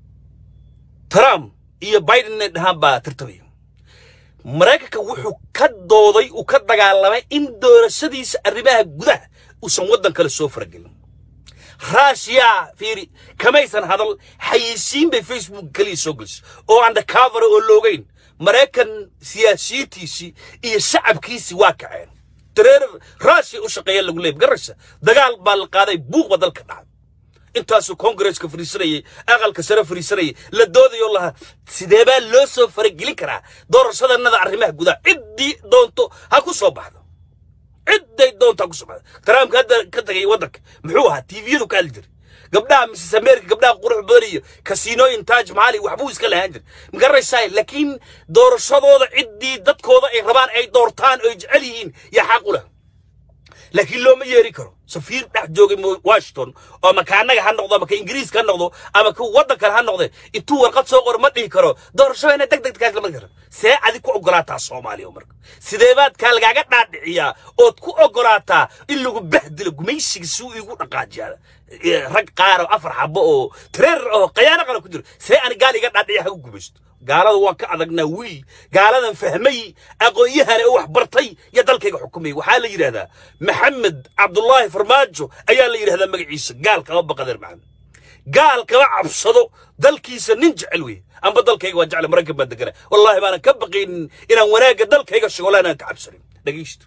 trump iyo biden inay dhahaan baa tartamaya maraykanka wuxuu ka dooday uu ka dagaalamay in doorashadiisa arrimaha gudaha uusan waddan kale soo faragelin raashiya fiiri kamaysan hadal xayisiin bay facebook keliya soo gelisay oo undercover oo loogeyn maraykan siyaasiyiintiisii iyo shacabkiisii waa kaceen dareerar raashiya u shaqeeya lagu leeyay garasha dagaal baa la qaaday buuq baa dalka dhacay intaasuu kongareska fariisanayay aqalka sare fariisanayay la doodayo lahaa sidee baa loo soo faragelin karaa doorashadannada arrimaha gudaha ciddii doonto ha ku soo baxdo cidday doonto ha ku soo baxdo taraamka hadda ka tagay waddanka muxuu ahaa tiiviyadu ka hadli jiray gabdhaha misis america gabdhaha qurux badan iyo kasiinooyin taaj maali waxbuu iska lahaan jiray magaraysaa laakiin doorashadooda ciddii dadkooda ay rabaan ay doortaan oo ay jecel yihiin yaa xaq u leh laakiin looma yeeri karo safiir dhex joogay washington oo ama ka annaga ha noqdo ama ka ingiriiska ha noqdo ama ka waddan kale ha noqde intuu warqad soo qoro ma dhihi karo doorashadayna deg deg kaas lama karo see adig ku ogolaataa soomaaliya marka sidee baad kaa lagaaga dhaadhiciyaa ood ku ogolaataa in lagu bahdilo gumaysiga si uu igu dhaqaajiyaa rag qaar oo afar xabo oo tareer oo qayaano qala ku jiro see ani gaal iga dhaadhiciya hagu gumaysto gaalada waan ka adagnaa wiil gaaladan fahmay aqoon-yahana oo wax bartay iyo dalkayga xukumay waxaa la yidhahdaa maxamed cabdullaahi farmaajo ayaa la yidhahdaa magaciisa gaal kama baqadeer maxamed gaal kama cabsado dalkiisa nin jecel wey amba dalkayga waan jeclay maraykan baan degana wallaahi baanan ka baqaynin inaan wanaagga dalkayga sheego wallaahi inaan ka cabsanin dhegaysto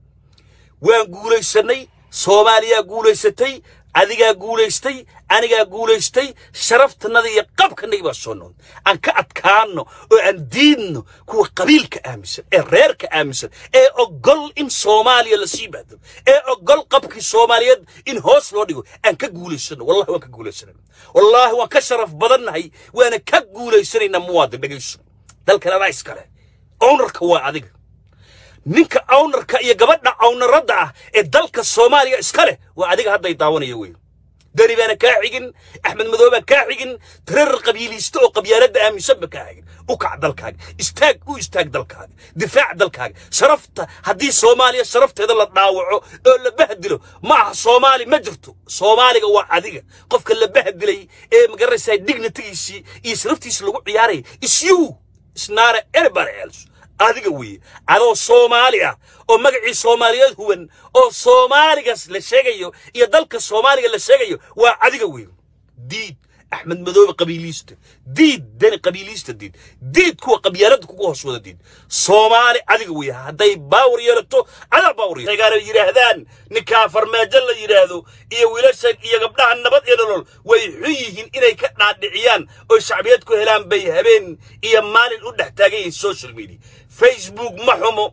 waan guulaysanay soomaaliyaa guulaysatay adigaa guulaystay anigaa guulaystay sharaftannada iyo qabkanagi baa soo noqday aan ka adkaanno oo aan diidno kuwa qabiilka aaminsan ee reerka aaminsan ee ogol in soomaaliya la sii bahdalo ee ogol qabkii soomaaliyeed in hoos loo dhigo aan ka guulaysano wallahi waan ka guulaysanayna wallaahi waan ka sharaf badannahay waana ka guulaysanaynaa muwaadin dhegayso dalkan adaa iskale ownarka waa adiga ninka awnarka iyo gabadha awnaradda ah ee dalka soomaaliya iska leh waa adiga hadday daawanaya wey dani baana kaa xigin axmed madow baan kaa xigin tareerar qabiiliista oo qabyaaladda aaminsanba kaa xigin u kac dalkaaga istaag u istaag dalkaaga difaac dalkaaga sharafta haddii soomaaliya sharafteeda la dhaawaco oo la bahdilo ma aha soomaali ma jirto soomaaliga waa adiga qofka la bahdilay ee magaraysaa dignitigiisii iyo sharaftiisi lagu ciyaaraya isyuu isnaare anybody else adiga weeye adoo soomaali ah oo magacii soomaaliyeed huwan oo soomaaligas la sheegayo iyo dalka soomaaliga la sheegayo waa adiga weeye diid axmed madoobe qabiiliista diid dani qabiiliista diid diid kuwa qabyaaladda kugu hoos wada diid soomaali adiga weya hadday baawar yeelato adaa baawar yeelagaana yidhaahdaan ninkaa farmaajo la yidhaahdo iyo wiilasha iyo gabdhaha nabad iyo nolol way xun yihiin inay ka dhaadhiciyaan oo shacbiyad ku helaan bay habeen iyo maalin u dhex taagan yihiin social media facebook ma xumo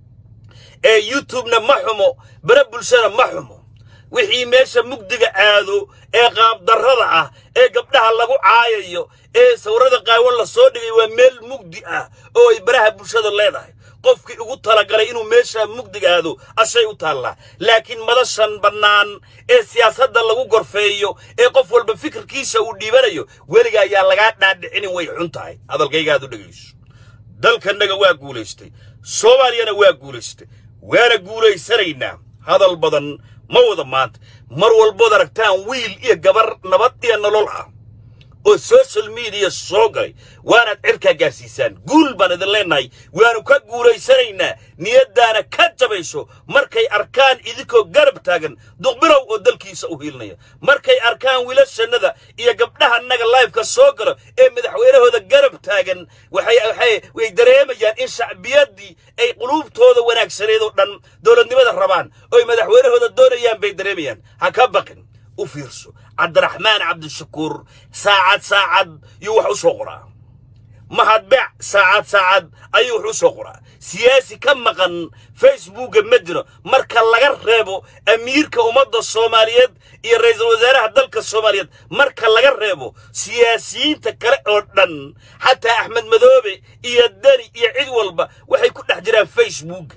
ee youtubena ma xumo bare bulshada ma xumo wixii meesha mugdiga aado ee qaabdarrada ah ee gabdhaha lagu caayayo ee sawirada qaawan la soo dhigay waa meel mugdi ah oo ay baraha bulshada leedahay qofkii ugu talagalay inuu meesha mugdiga aado ashay u taallaa laakiin madashan bannaan ee siyaasadda lagu gorfeeyo ee qof walba fikirkiisa uu dhiibanayo weliga ayaa lagaa dhaadhicinin way xun tahay hadalkaygaad u dhegayso dalkannaga waa guulaystay soomaaliyana waa guulaystay waana guulaysanaynaa hadal badan ma wada maanta mar walbood aragtaan wiil iyo gabar nabad iyo nolol ah oo social media soo galay waanaad cirkaa gaarsiisaan guul baan idin leennahay waanu ka guulaysanaynaa niyaddaana ka jabayso markay arkaan idinkoo garab taagan duqbilow oo dalkiisa u hiilinaya markay arkaan wiilashannada iyo gabdhahannaga laifka soo galo ee madaxweynahooda garab taagan waxay waxay way dareemayaan in shacbiyaddii ay quluubtooda wanaagsaneed oo dhan dowladnimada rabaan oy madaxweynahooda doonayaan bay dareemayaan ha ka baqin u fiirso cabdiraxmaan cabdishakuur saacad saacad yuu wax u soo qoraa mahadbeec saacad saacad ayuu wax u soo qoraa siyaasi ka maqan facebooka ma jiro marka laga reebo amiirka ummadda soomaaliyeed iyo ra'iisul wasaaraha dalka soomaaliyeed marka laga reebo siyaasiyiinta kale oo dhan xataa axmed madoobe iyo deni iyo cid walba waxay ku dhex jiraan facebook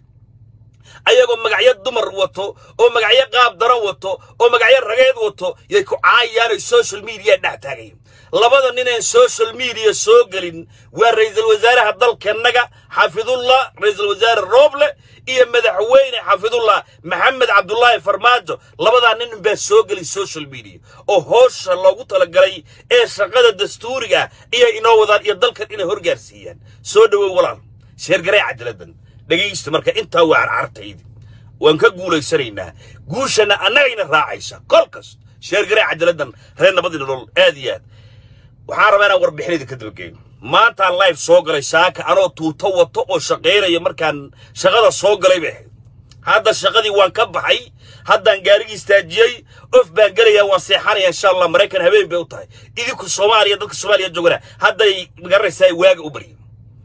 ayagoo magacyo dumar wato oo magacyo qaab daran wato oo magacyo rageed wato yay ku caayaan oy social media dhex taagayin labada nineen social media soo gelin waa ra'iisul wasaaraha dalkannaga xafidullah ra'iisul wasaare rooble iyo madaxweyne xafidullah maxamed cabdulaahi farmaajo labadaa nin baa soo gelin social media oo hoosha loogu talagalay ee shaqada dastuuriga iyo inoo wadaan iyo dalkan inay horgaarsiiyaan soo dhowow walaal sheergaree cadaladan dhegaysta marka intaa waa carcartaydi waan ka guulaysanaynaa guushana annagayna raacaysa kol kasta sheergaree cadaladan reer nabadii nolol aad iyo aad waxaan rabaa inaan warbixinayda ka dalgeeyo maantaan live soo galay saaka anoo tuuto wato oo shaqaynaya markaan shaqada soo galay bay ahayd hadda shaqadii waan ka baxay haddaan gaarigii istaajiyey of baan gelayaa waan seexanaya insha allah maraykan habeen bay u tahay idinku soomaaliya dadka soomaaliya joogana hadday magaranaysaa waaga u baryin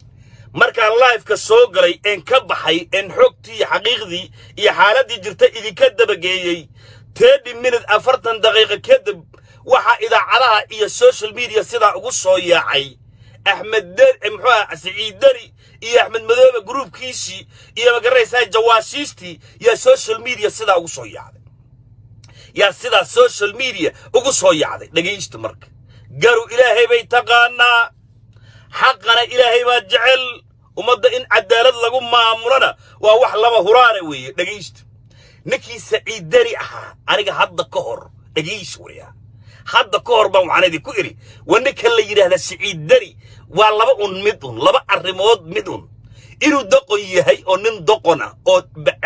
markaan laifeka soo galay een ka baxay een xogtii iyo xaqiiqdii iyo xaaladdii jirta idinka dabageeyey tedi minute afartan daqiiqo kadib waxaa idaacadaha iyo social media sidaa ugu soo yaacay axmed muxuu aha siciid deni iyo axmed madoobe gruubkiisii iyo magaranaysaa jawaashiistii yaa social media sidaa ugu soo yaacday yaa sidaa social media ugu soo yaacday dhegaysta marka garu ilaahay bay taqaanaa xaqana ilaahay baa jecel ummadda in cadaalad lagu maamulana waa wax lama huraana weeye dhegaysta ninkii saciid deni ahaa aniga hadda ka hor dhegaysa weya hadda ka hor baan waxaan idinku idhi waa ninka la yidhaahda saciid deni waa laba un mid un laba arrimood mid un inuu doqon yahay oo nin doqon ah oo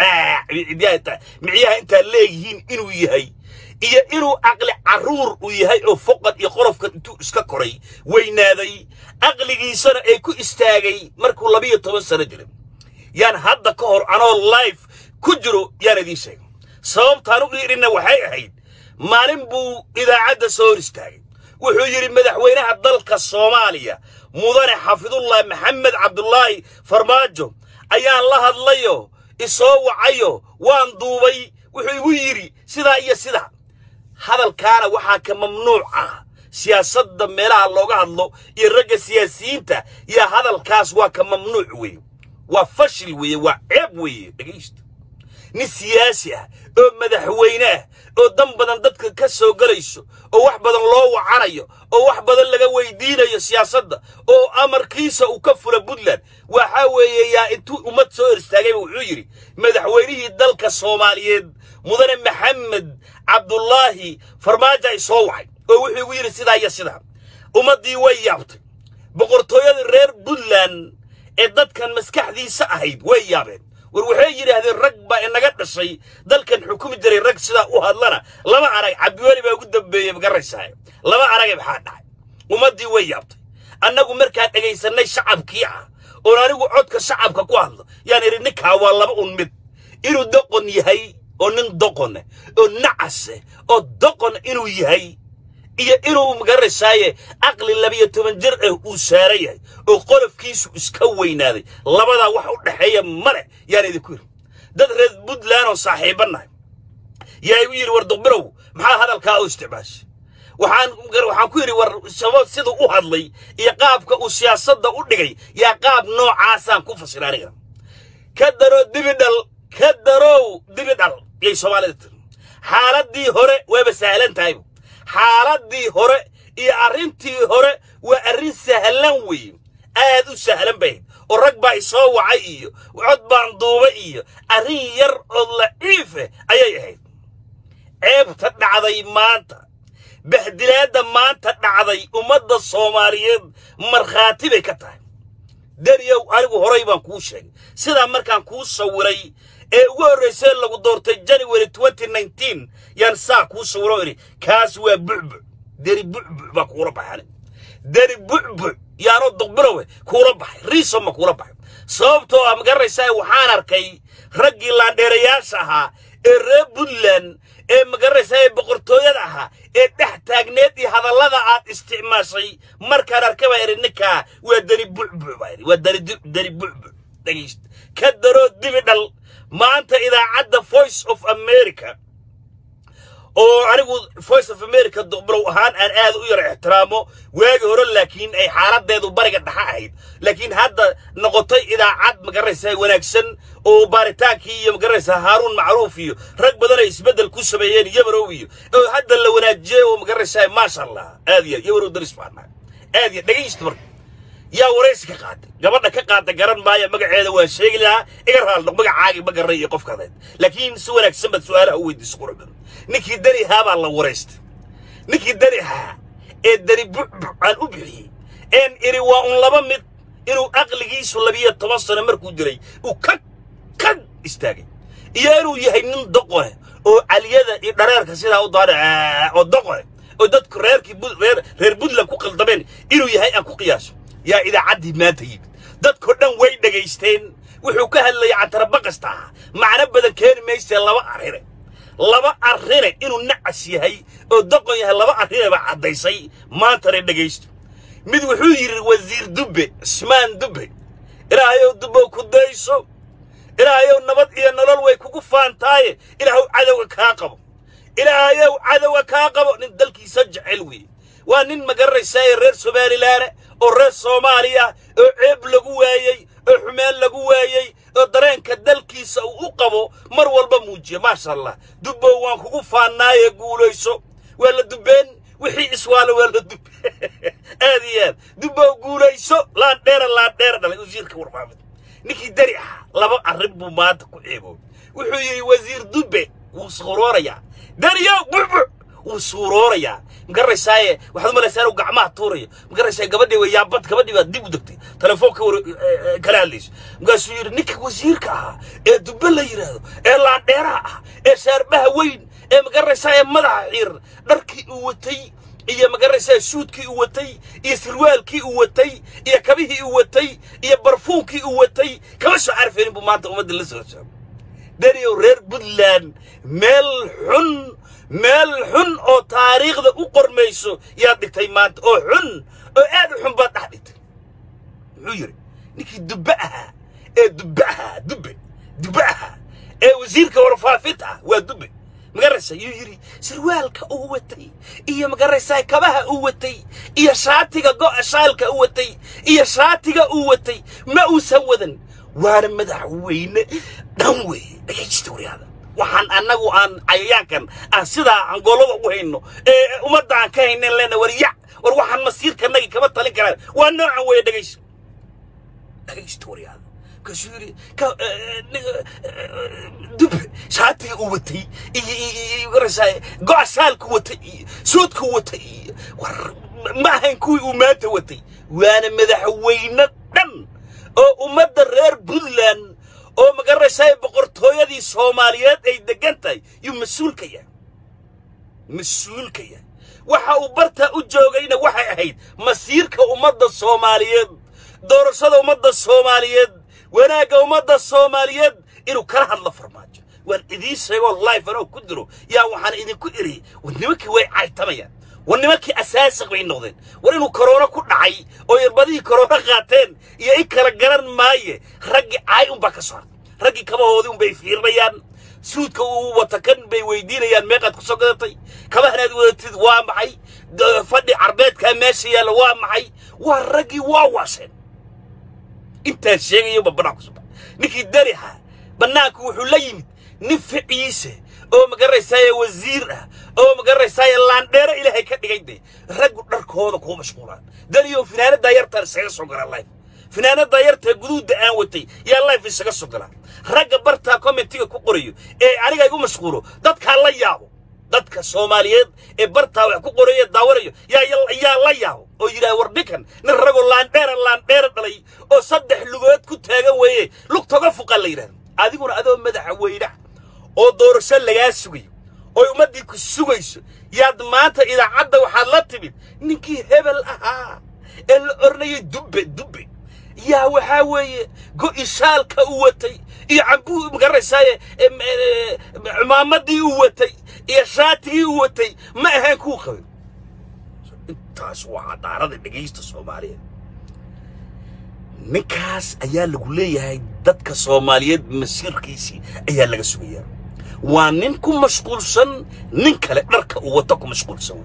micyaha intaa leeyihiin inuu yahay iyo inuu aqli carruur uu yahay oo foqan iyo qolofkan intuu iska koray weynaaday aqligiisana ay ku istaagay markuu labiyo toban sano jiray yaan hadda ka hor anoo life ku jiro yaan idiin sheegay sababtaan u idhinna waxay ahayd maalin buu idaacadda soo hor istaagay wuxuu yidhi madaxweynaha dalka soomaaliya mudane xafidullah maxamed cabdulaahi farmaajo ayaan la hadlayo isoo wacayo waan duubay wuxuu igu yidhi sidaa iyo sidaa hadalkaana waxaa ka mamnuuc ah siyaasadda meelaha looga hadlo iyo ragga siyaasiyiinta yaa hadalkaas waa ka mamnuuc weeye waa fashil weeye waa ceeb weeye dhegaysta nin siyaasi ah oo madaxweyne ah oo dan badan dadka ka soo gelayso oo wax badan loo wacanayo oo wax badan laga weydiinayo siyaasadda oo amarkiisa uu ka fula puntland waxa weeye yaa intuu ummad soo hor istaagayba wuxuu yidhi madaxweynihii dalka soomaaliyeed mudane maxamed cabdulaahi farmaajo ay soo wacay oo wuxuu igu yidhi sidaa iyo sidaa ummaddii way yaabtay boqortooyadii reer puntland ee dadkan maskaxdiisa ahayd way yaabeen war waxay yidhaahdeen rag baa inaga dhashay dalkan xukumi jiray rag sidaa u hadlana lama arag cabdiweli baa ugu dambeeyey magaraysaa lama arage maxaa dhacay ummaddii way yaabtay annagu markaan dhegaysanay shacabkii ah oon anigu codka shacabka ku hadlo yaan idhi ninkaa waa laba un mid inuu doqon yahay oo nin doqone oo nacase oo doqon inuu yahay iyo inuu magarasaaye aqli labiyo toban jir ah uu saaran yahay oo qolofkiisu iska weynaaday labadaa wax u dhexeeya male yaan idinku yidhi dad reer puntland oo saaxiibannahay yaa igu yidhi war duqbirow maxaa hadalkaa u isticmaashay waxaan waxaan ku yidhi war sabab siduu u hadlay iyo qaabka uu siyaasadda u dhigay yaa qaab noocaasaan ku fasira aniga ka daro dibidhal ka darow dibidhal yay soomaalida tiri xaaladdii hore waaba sahlan tahay xaaladdii hore iyo arrintii hore waa arrin sahlan weeye aad u sahlan bay oo rag baa isoo wacay iyo cod baan duuba iyo arrin yar oo laciife ayay ahayd ceebta dhacday maanta bahdilaadda maanta dhacday ummadda soomaaliyeed markhaati bay ka tahay dariyow anigu horay baan kuu sheegay sidaa markaan kuu sawiray ee ugu horraysay lagu doortay january yaan saa kuu sawiro idhi kaas waa bucbuc deri bucbuc baa kuula baxay deri bucbuc yaanoo duqbirowe kuula baxay riiso ma kuula baxay sababtoo ah magaranaysaa waxaan arkay raggii laandheerayaasha ahaa ee reer puntland ee magaranaysaa ee boqortooyada ahaa ee dhex taagneed iyo hadallada aad isticmaashay markaan arkay baa idhi ninkaa waa deri bucbuc baa idhi waa deri deri bucbuc dhegaysta ka daroo dibi dhal maanta idaacadda voice of america oo anigu voice of america duqbirow ahaan aan aad u yar ixtiraamo waagi hore laakiin ay xaaladeedu bariga dhexa ahayd laakiin hadda noqotay idaacad magaranaysaa wanaagsan oo baaritaankii iyo magaranaysaa haaruun macruuf iyo rag badan ay isbeddel ku sameeyeen yabarow iyo oo hadda la wanaajiyey oo magaranaysaa maasha allah aad iyo yabarow daris baan nahay aad iyo dhegaysta marka yaa waraysi ka qaatay gabadha ka qaata garan maaya magaceeda waan sheegi lahaa iga raaldo magacaagi ma garanay iyo qofkadeed laakiin si wanaagsan baad su-aalaha u weydiisa qurux badan ninkii dani haa baa la waraystay ninkii dani haa ee dani bucbuc aan u bixiyey een iri waa un laba mid inuu aqligiisu labiyo toban sano markuu jiray uu ka ka istaagay iyo inuu yahay nin doqone oo caliyada iyo dhareerka sidaa u daadhe oo doqone oo dadku reerkii reer reer puntland ku qaldameen inuu yahay aan ku qiyaaso yaa idaacaddii maanta yimid dadkoo dhan way dhegaysteen wuxuu ka hadlayay cantarabaqasta ah macno badan keeni maysee laba arrine laba arrine inuu nacas yahay oo doqon yahay laba arrine baa caddaysay maantana dhegaysto mid wuxuu yidhi wasiir dubbe cismaan dubbe ilaahayow dubbow ku dayso ilaahayow nabad iyo nolol way kugu faantaaye ilaahow cadowga kaa qabo ilaahayow cadowga kaa qabo nin dalkiisa jecel weeye waa nin magaranaysaa reer somalilaane oo reer soomaaliya oo ceeb lagu waayey oo xumeen lagu waayey oo dareenka dalkiisa uu u qabo mar walba muujiya maasha allah dubbow waan kugu faannaaye guulayso waa la dubbeen wixii iswaalo waa la dubbe aad iyo aad dubbow guulayso laandheera laandheera dhalay wasiirka warfaafinta ninkii dari ah laba arrin buu maanta ku ceeboobay wuxuu yidhi wasiir dubbe wuu suuroorayaa dariyow bucbuc wuu suuroorayaa magaranaysaaye waxaad u malaysaa inuu gacmaha tuurayo magaranaysaaye gabadhii way yaabad gabadhii baad dib u degtay telefoonka war kala hadlayso markaasuu yidhi ninka wasiirka ahaa ee dubbe la yidhaahdo ee laandheeraha ah ee shaarbaha weyn ee magaranaysaayee madaxa xiiran dharkii uu watay iyo magaranaysaa suudkii uu watay iyo sirwaalkii uu watay iyo kabihii uu watay iyo barfuunkii uu watay kama soo carfaynin buu maanta ummadda la soo saago dariyow reer puntland meel xun meel xun oo taariikhda u qormayso yaad dhigtay maanta oo xun oo aad u xun baad dhex dhigtay muxuu yidhi ninkii dubbe ahaa ee dubbe ahaa dubbe dubbe ahaa ee wasiirka warfaafinta ah waa dubbe magaraysa yuu yidhi sirwaalka uu watay iyo magaraysaa kabaha uu watay iyo shaatiga go'a shaalka uu watay iyo shaatiga uu watay ma uusan wadan waana madaxweyne dhan weeye dhagaysta waryaada waxaan annagu aan cayayaankan aan sidaa angoolada ugu hayno ee ummadda aan ka haynen leena war yac war waxaan masiirkanagi kama talin karaan waa noocan weeye dhagaysta dhagaysta waryaada markaasuu yidhi dube shaatiga uu watay iyo garaysaa go'a shaalku watay iyo suudku watay iyo war ma ahayn kuwii uu maanta watay waana madaxweyne dhan oo ummadda reer puntland oo magaranaysaa boqortooyadii soomaaliyeed ay degan tahay yuu mas-uulka yahay mas-uulka yahay waxa uu bartaa u joogayna waxay ahayd masiirka ummadda soomaaliyeed doorashada ummadda soomaaliyeed wanaagga ummadda soomaaliyeed inuu kala hadlo farmaajo waan idiin sheegoo life anoo ku diro yaa waxaan idinku iri war nimankii way caytamayaan war nimankii asaasiq bay noqdeen war inuu koroono ku dhacay oo irbadihii koroono qaateen iyo in kala garan maaye raggii caay unbaa ka soo hartay raggii kabahoodii unbay fiirnayaan suudka uu wata kan bay weydiinayaan meeqaad ku soo gadatay kabahanaad wadatid waa maxay fadhi carbeedkaa meesha yaalla waa maxay waa raggii waa waasheen intaan sheegayaba bannaan ku suba ninkii darixa bannaanku wuxuu la yimid nin ficiise oo magaranaysaaye wasiir ah oo magaranaysaaye laandheero ilaahay ka dhigay de raggu dharkooda kuu mashquulaan daniyo finaanaddaa yartaan isaga soo galaa life finaanaddaa yartaa guduudda aan watay yaa life isaga soo galaa ragga bartaa commentiga ku qorayo ee aniga igu mashquulo dadkaa la yaabo dadka soomaaliyeed ee bartaa wax ku qoraya daawanayo yaa yaa la yaabo oo yidhaha war ninkan nin ragoo laandheera laandheera dhalay oo saddex lugood ku taagan weeye lugtoga fuqan la yidhahdo adiguna adoo madaxa weynaha oo doorasho lagaa sugayo oo ummaddii ku sugayso yaad maanta idaacadda waxaad la timid ninkii hebel ahaa ee la ornayay dubbe dubbe yaa waxaa weeye go'i shaalka u watay iyo cambuu magaranaysaye cumaamadii u watay iyo shaatigii u watay ma ahaan kuu qabin intaas waa cadaarada dhegaysta soomaaliyeed ninkaas ayaa lagu leeyahay dadka soomaaliyeed masiirkiisii ayaa laga sugayaa waa nin ku mashquulsan nin kale dharka uu wato ku mashquulsan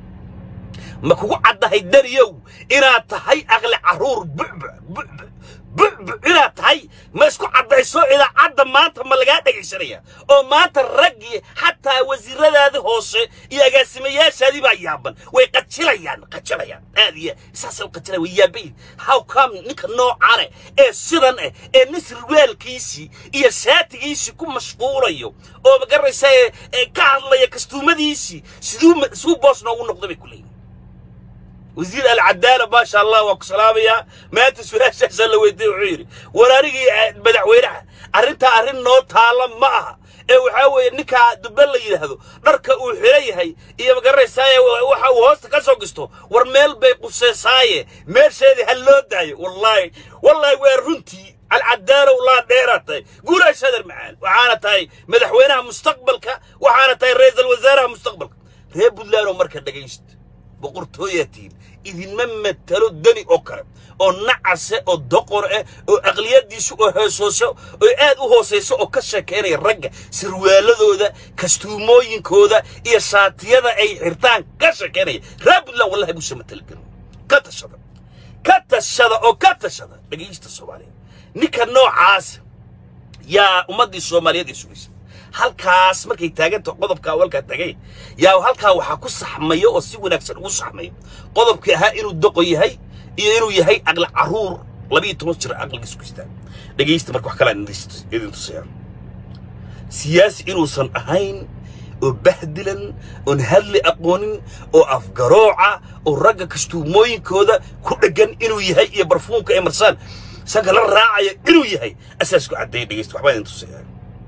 ma kugu caddahay daniyow inaad tahay aqli carruur bucbuc bucbuc bucbuc inaad tahay ma isku caddayso idaacadda maanta ma lagaa dhegaysanaya oo maanta raggii xataa wasiiradaadii hoose iyo agaasimayaashaadii baa yaaban way qajilayaan qajilayaan aad iyo saasay u qajilaya way yaabayin how come ninka noocane ee sidan eh ee nin sirwaalkiisii iyo shaatigiisii ku mashquulayo oo magaranaysa ee ka hadlaya kastuumadiisii siduu siduu boos noogu noqday bay ku leeyihin wasiir alcadaala maasha allah waa ku salaamayaa maanta su-aashaasaa la weydiiyey wuxuu yidhi war anigii madaxweynaha arrintaa arrin noo taalla ma aha ee waxaa weeye ninkaa dubbe la yidhaahdo dharka uu xiran yahay iyo magaranaysaay waxa uu hoosta ka soo gisto war meel bay quseysaaye meesheedii ha loo daayo wallaahi wallaahi waa runtii alcadaalow laa dheeraa tahay guulaha shadar macaan waxaana tahay madaxweynaha mustaqbalka waxaana tahay ra-iisul wasaaraha mustaqbalka reer puntlandoo marka dhegaysta boqortooyaatiin idinma matalo dani oo kale oo nacase oo doqor ah oo aqliyadiisu oo hoosooso oo aad u hoosayso oo ka sheekaynaya ragga sirwaaladooda kastuumooyinkooda iyo shaatiyada ay xirtaan ka sheekaynaya reer puntland wallahi buuse matalagelin ka tashada ka tashada oo ka tashada dhegaysta soomaaliyeed ninka noocaas yaa ummaddii soomaaliyeed ay sugaysa halkaas markay taaganta qodobka awalkaa tagay yaa halkaa waxaa ku saxmaya oo si wanaagsan ugu saxmaya qodobkii ahaa inuu doqon yahay iyo inuu yahay aqli carruur labiyo toban jir aqligiis ku istaan dhegaysta marka wax kalaan idin tusayaan siyaasi inuusan ahayn oo bahdilan oon hadli aqoonin oo afgarooca oo ragga kastuumooyinkooda ku dheggan inuu yahay iyo barfuumka ay marsaan sanka la raacaya inuu yahay asaasku caddeeya dhegaysta waxbaa idin tusayaan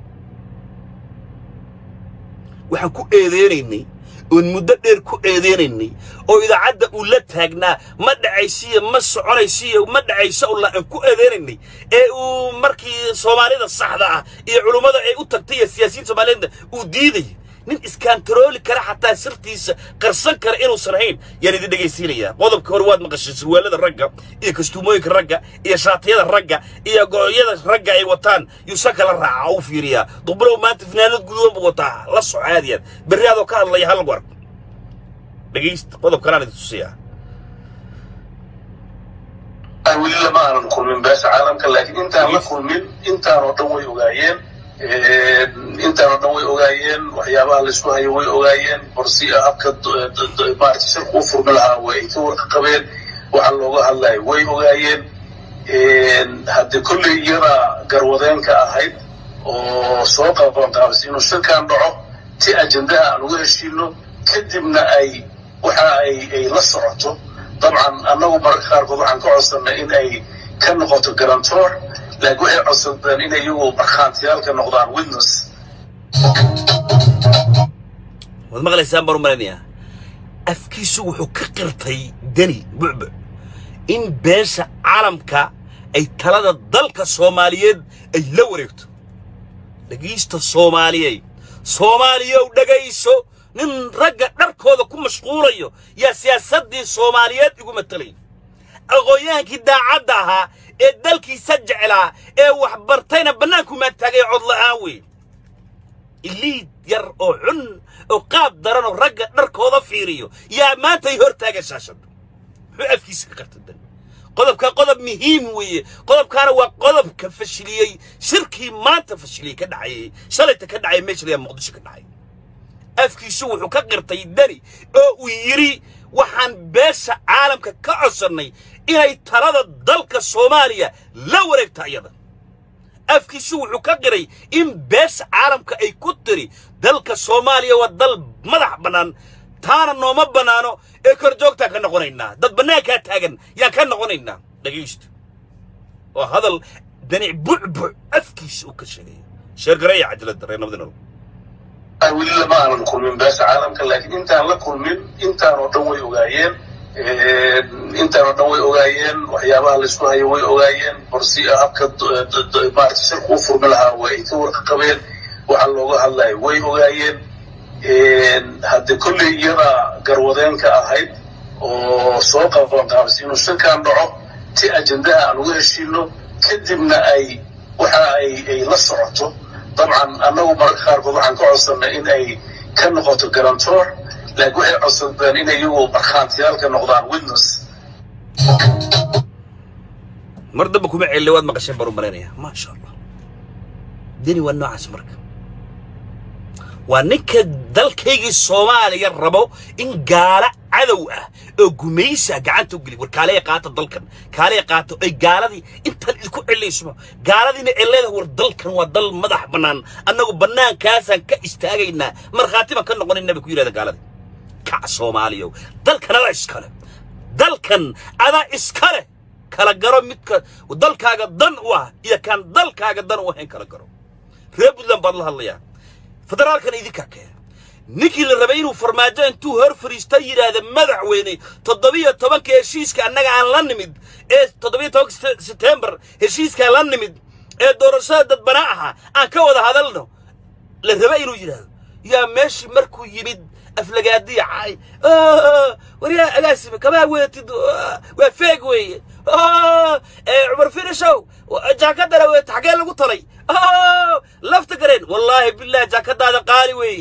waxaan ku eedeynaynay oon muddo dheer ku eedeynaynay oo idaacadda uu la taagnaa ma dhacaysiyo ma soconaysiyo ma dhacayso ulla aan ku eedeynaynay ee uu markii soomaalida saxda ah iyo culummada ay u tagtay iyo siyaasiyiin soomaaliyeedna uu diidayay nin iskantarooli kara xataa sirtiisa qarsan kara inuusan ahayn yaan idin dhegaysiinayaa qodobka hore waad maqashay surwaalada ragga iyo kastuumooyinka ragga iyo shaatiyada ragga iyo gooyada ragga ay wataan yuusan kala raaca u fiiriyaa duqbulow maanta finaanad guduudan buu wataa la soco aadiyaan berri adoo ka hadlaya hal war dhegaysta qodobkanaan idin tusiyaa weli lama aanan kulmin beesha caalamka laakiin intaan la kulmin intaanoo dhan way ogaayeen intaanoo dhan way ogaayeen waxyaabaha laysku hayo way ogaayeen borsi habka maarata shirku u furmi lahaa way ka warka qabeen waxa looga hadlayo way ogaayeen hadde kolley iyada garwadeenka ahayd oo soo qabanqaabis inuu shirkan dhaco si ajendaha aan uga heshiino kadibna ay waxa ay ay la socoto dabcan annagu mararka qaarkood waxaan ka codsannay in ay ka noqoto garantor laakiin waxay codsadeen inay iyagu markhaantiyaalka noqdaan witness waad maqlaysaan baan u malaynayaa afkiisu wuxuu ka qirtay deni bucbuc in beesha caalamka ay talada dalka soomaaliyeed ay la wareegto dhegaysta soomaaliyey soomaaliyow dhegayso nin ragga dharkooda ku mashquulayo yaa siyaasaddii soomaaliyeed igu matalay aqoonyahaankii daacadda ahaa ee dalkiisa jeclaa ee wax bartayna bannaanku maataagay codla'aan weyn iliid yar oo xun oo qaab daran oo ragga dharkooda fiiriyo yaa maanta ay hor taagan shaashadda muxuu afkiisa ka qarta dan qodobka qodob muhiim weeye qodobkaana waa qodobka fashiliyey shirkii maanta fashiliyey ka dhacayay shalayta ka dhacay meesha layaa muqdisho ka dhacay afkiisu wuxuu ka qirtay dani oo uu yidhi waxaan beesha caalamka ka codsannay inay talada dalka soomaaliya la wareegto iyada afkiisu wuxuu ka qiray in beesha caalamka ay ku tiri dalka soomaaliya waa dal madax bannaan taana nooma bannaano ee kor joogtaan ka noqonaynaa dad bannaankaa taagan yaan ka noqonaynaa dhegaysto waa hadal danic bucbuc afkiisa uu ka sheegaya sheergareeya cajaladda reer nabadinol weli lama aanan kulmin beesha caalamka laakiin intaan la kulmin intaan oo dhan way ogaayeen intaan oo dhan way ogaayeen waxyaabaha laysku hayo way ogaayeen borsi habka maarata shirku u furmi lahaa way ka warqabeen waxa looga hadlayo way ogaayeen hadde kolley iyada garwadeenka ahayd oo soo qabanqaabisay inuu shirkaan dhaco si ajendaha aan uga heshiino kadibna ay waxa ay ay la socoto dabcan annagu mararka qaarkood waxaan ka codsannay in ay ka noqoto garantor laakiin waxay codsadeen in iyagu markhaantiyaal ka noqdaan witness mar damba kuma celile waad maqasheen baan u malaynaya maasha allah deni waa noocaas marka waa ninka dalkaygii soomaaliya rabo in gaala cadow ah oo gumaysa gacanta u geli war kaalaya qaata dalkan kaalaya qaata ay gaaladii intaan idinku celayso gaaladiina ay leedahay war dalkan waa dal madax bannaan annagu bannaankaasaan ka istaagaynaa markhaati baan ka noqonayna bay ku yidhahda gaaladii kac soomaaliyow dalkan adaa iskale dalkan adaa iskale kala garo midka dalkaaga dan u ah iyo kaan dalkaaga dan u ahayn kala garo reer puntland baad la hadlayaa federaalkana idinkaa keena ninkii la rabay inuu farmaajo intuu hor fariista yidhaahda madaxweyne toddobiyo tobanka heshiiska annaga aan la nimid ee toddobiyo tobanka setembar heshiiskaan la nimid ee doorashada dadbanaa ahaa aan ka wada hadalno la raba inuu yidhaahdo yaa meeshii markuu yimid aflagaadiya caay waryaa agaasime kamaa weetid waa feeg weeye cumar finishow jaakadana weet xagee lagu talay lafta gareen wallaahi billahi jaakadaada qaali weeye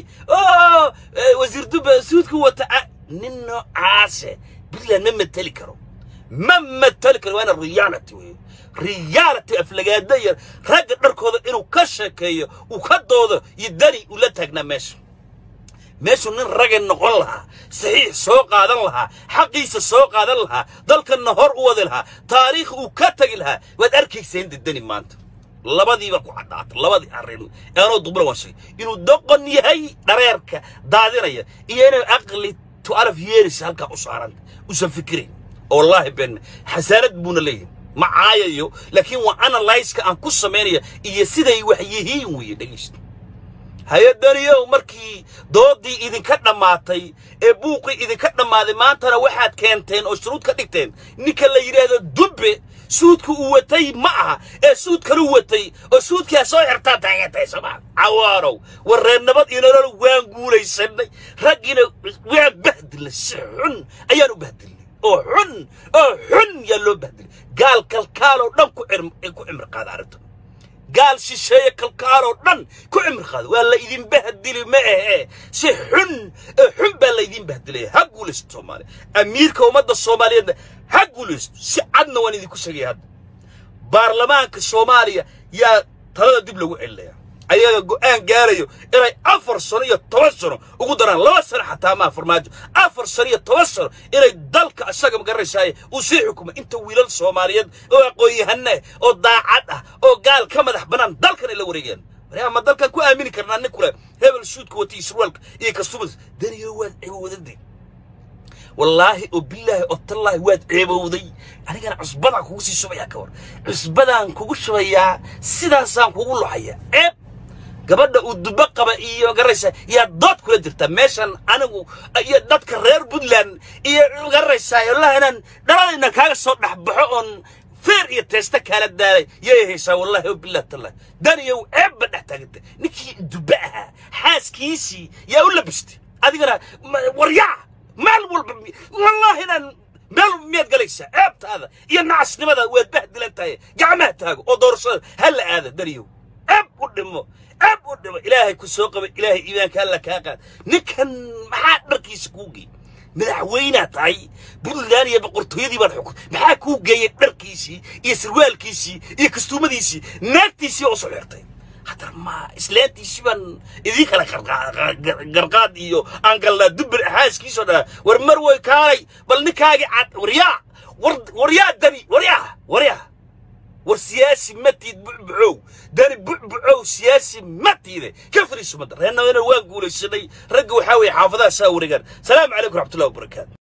wasiir dubbe suudku wata nin noocaase puntland ma mateli karo ma mateli karo waana reality weeye reality aflagaada yar ragga dharkooda inuu ka sheekeeyo uu ka doodo iyo dani uu la taagnaa meesha meeshuu nin ragga noqon lahaa saxiix soo qaadan lahaa xaqiisa soo qaadan lahaa dalkanna hor u wadi lahaa taariikh uu ka tegi lahaa waad arkayseen dedani maanta labadiiba ku caddaata labadii arrin aanoo dubla waan sheegay inuu doqon yahay dhareerka daadinaya iyo inuu aqli to alaf yeeris halkaa u saaranta usan fikirayn wallaahi ben xasaanad buuna leeyahay ma caayayo laakiin waa analyska aan ku samaynaya iyo siday wax yihiin weeye dhegaysta hay-adaniyow markii doodii idinka dhammaatay ee buuqii idinka dhammaaday maantana waxaad keenteen oo shuruud ka dhigteen ninka la yidhaahdo dubbe suudka uu watay ma aha ee suud kalu watay oo suudkaa soo xirtaa taageertay somaa cawaanow war reer nabad iyo nolol waan guulaysanay raggiina waan bahdilnay si xun ayaan u bahdilnay oo xun oo xun yaa loo bahdilay gaal kalkaaloo dhan ku cimri qaada arrintan gaal shisheeye kalkaaloo dhan ku cimri qaada waa la idin bahdili ma ahe si xun oo xun baa la idin bahdilaya ha guulaysto soomaaliya amiirka ummadda soomaaliyeedna ha guulaysto si cadna waan idinku sheegaya hadda baarlamaanka soomaaliya yaa talada dib lagu celinaya ayaga go'aan gaarayo inay afar sano iyo toban sano ugu daraan laba sano xataa maa farmaajo afar sano iyo toban sano inay dalka isaga magaranaysaay uu sii xukumo inta wiilal soomaaliyeed oo aqoon-yahane oo daacad ah oo gaal ka madax bannaan dalkan ay la wareegeen waryaa ma dalkan ku aamini karnaa nin kule hebel suudka wata iyo surwaalka iyo kastumas daniyo waad cibowadade wallaahi oo bilaahi oo tallaahi waad ceebowday anigana cusbadaan kugu sii shubayaa ka war cusbadaan kugu shubayaa sidaasaan kugu luxaya ceeb gabadha uu duba qaba iyo garaysa yaa dood kula jirta meeshan anigu iyo dadka reer puntland iyo garaysaa wallahi inaan dhaladayna kaaga soo dhexbaxo oon feer iyo teesta kaala daalay yay haysaa wallahi o bilah tallah daniyow ceebba dhex taaganta ninkii duba ahaa xaaskiisii yaa u labistay adigana waryaa maal walba wallahi inaan meel miyaad galaysaa ceebtaada iyo nacasnimada waad bahdilan tahay gacmaha taago oo doorashada ha la aada daniyow ceeb u dhimo ceeb u dhimo ilaahay ku soo qaba ilaahay iimaanka alla kaa qaad ninkan maxaa dharkiisa kuu geey madaxweynaa tahay puntland iyo boqortooyadii baan xukun maxaa kuu geeyey dharkiisii iyo sarwaalkiisii iyo kastuumadiisii naagtiisii oo soo xirtay haddana ma islaantiisii baan idiin kala garqaad iyo aan galnaa dubber xaaskiisoo dhaa war mar way kaalay bal ninkaagii cad waryaa war waryaa dani waryaa waryaa war siyaasi matiid bucbucow dani bucbucow siyaasi matiide ka fariiso madda reernawena waan guulaysanay ragga waxaa weeye xaafadaha saa wareegaan salaamu calaykum raxmatullahi wabarakaatu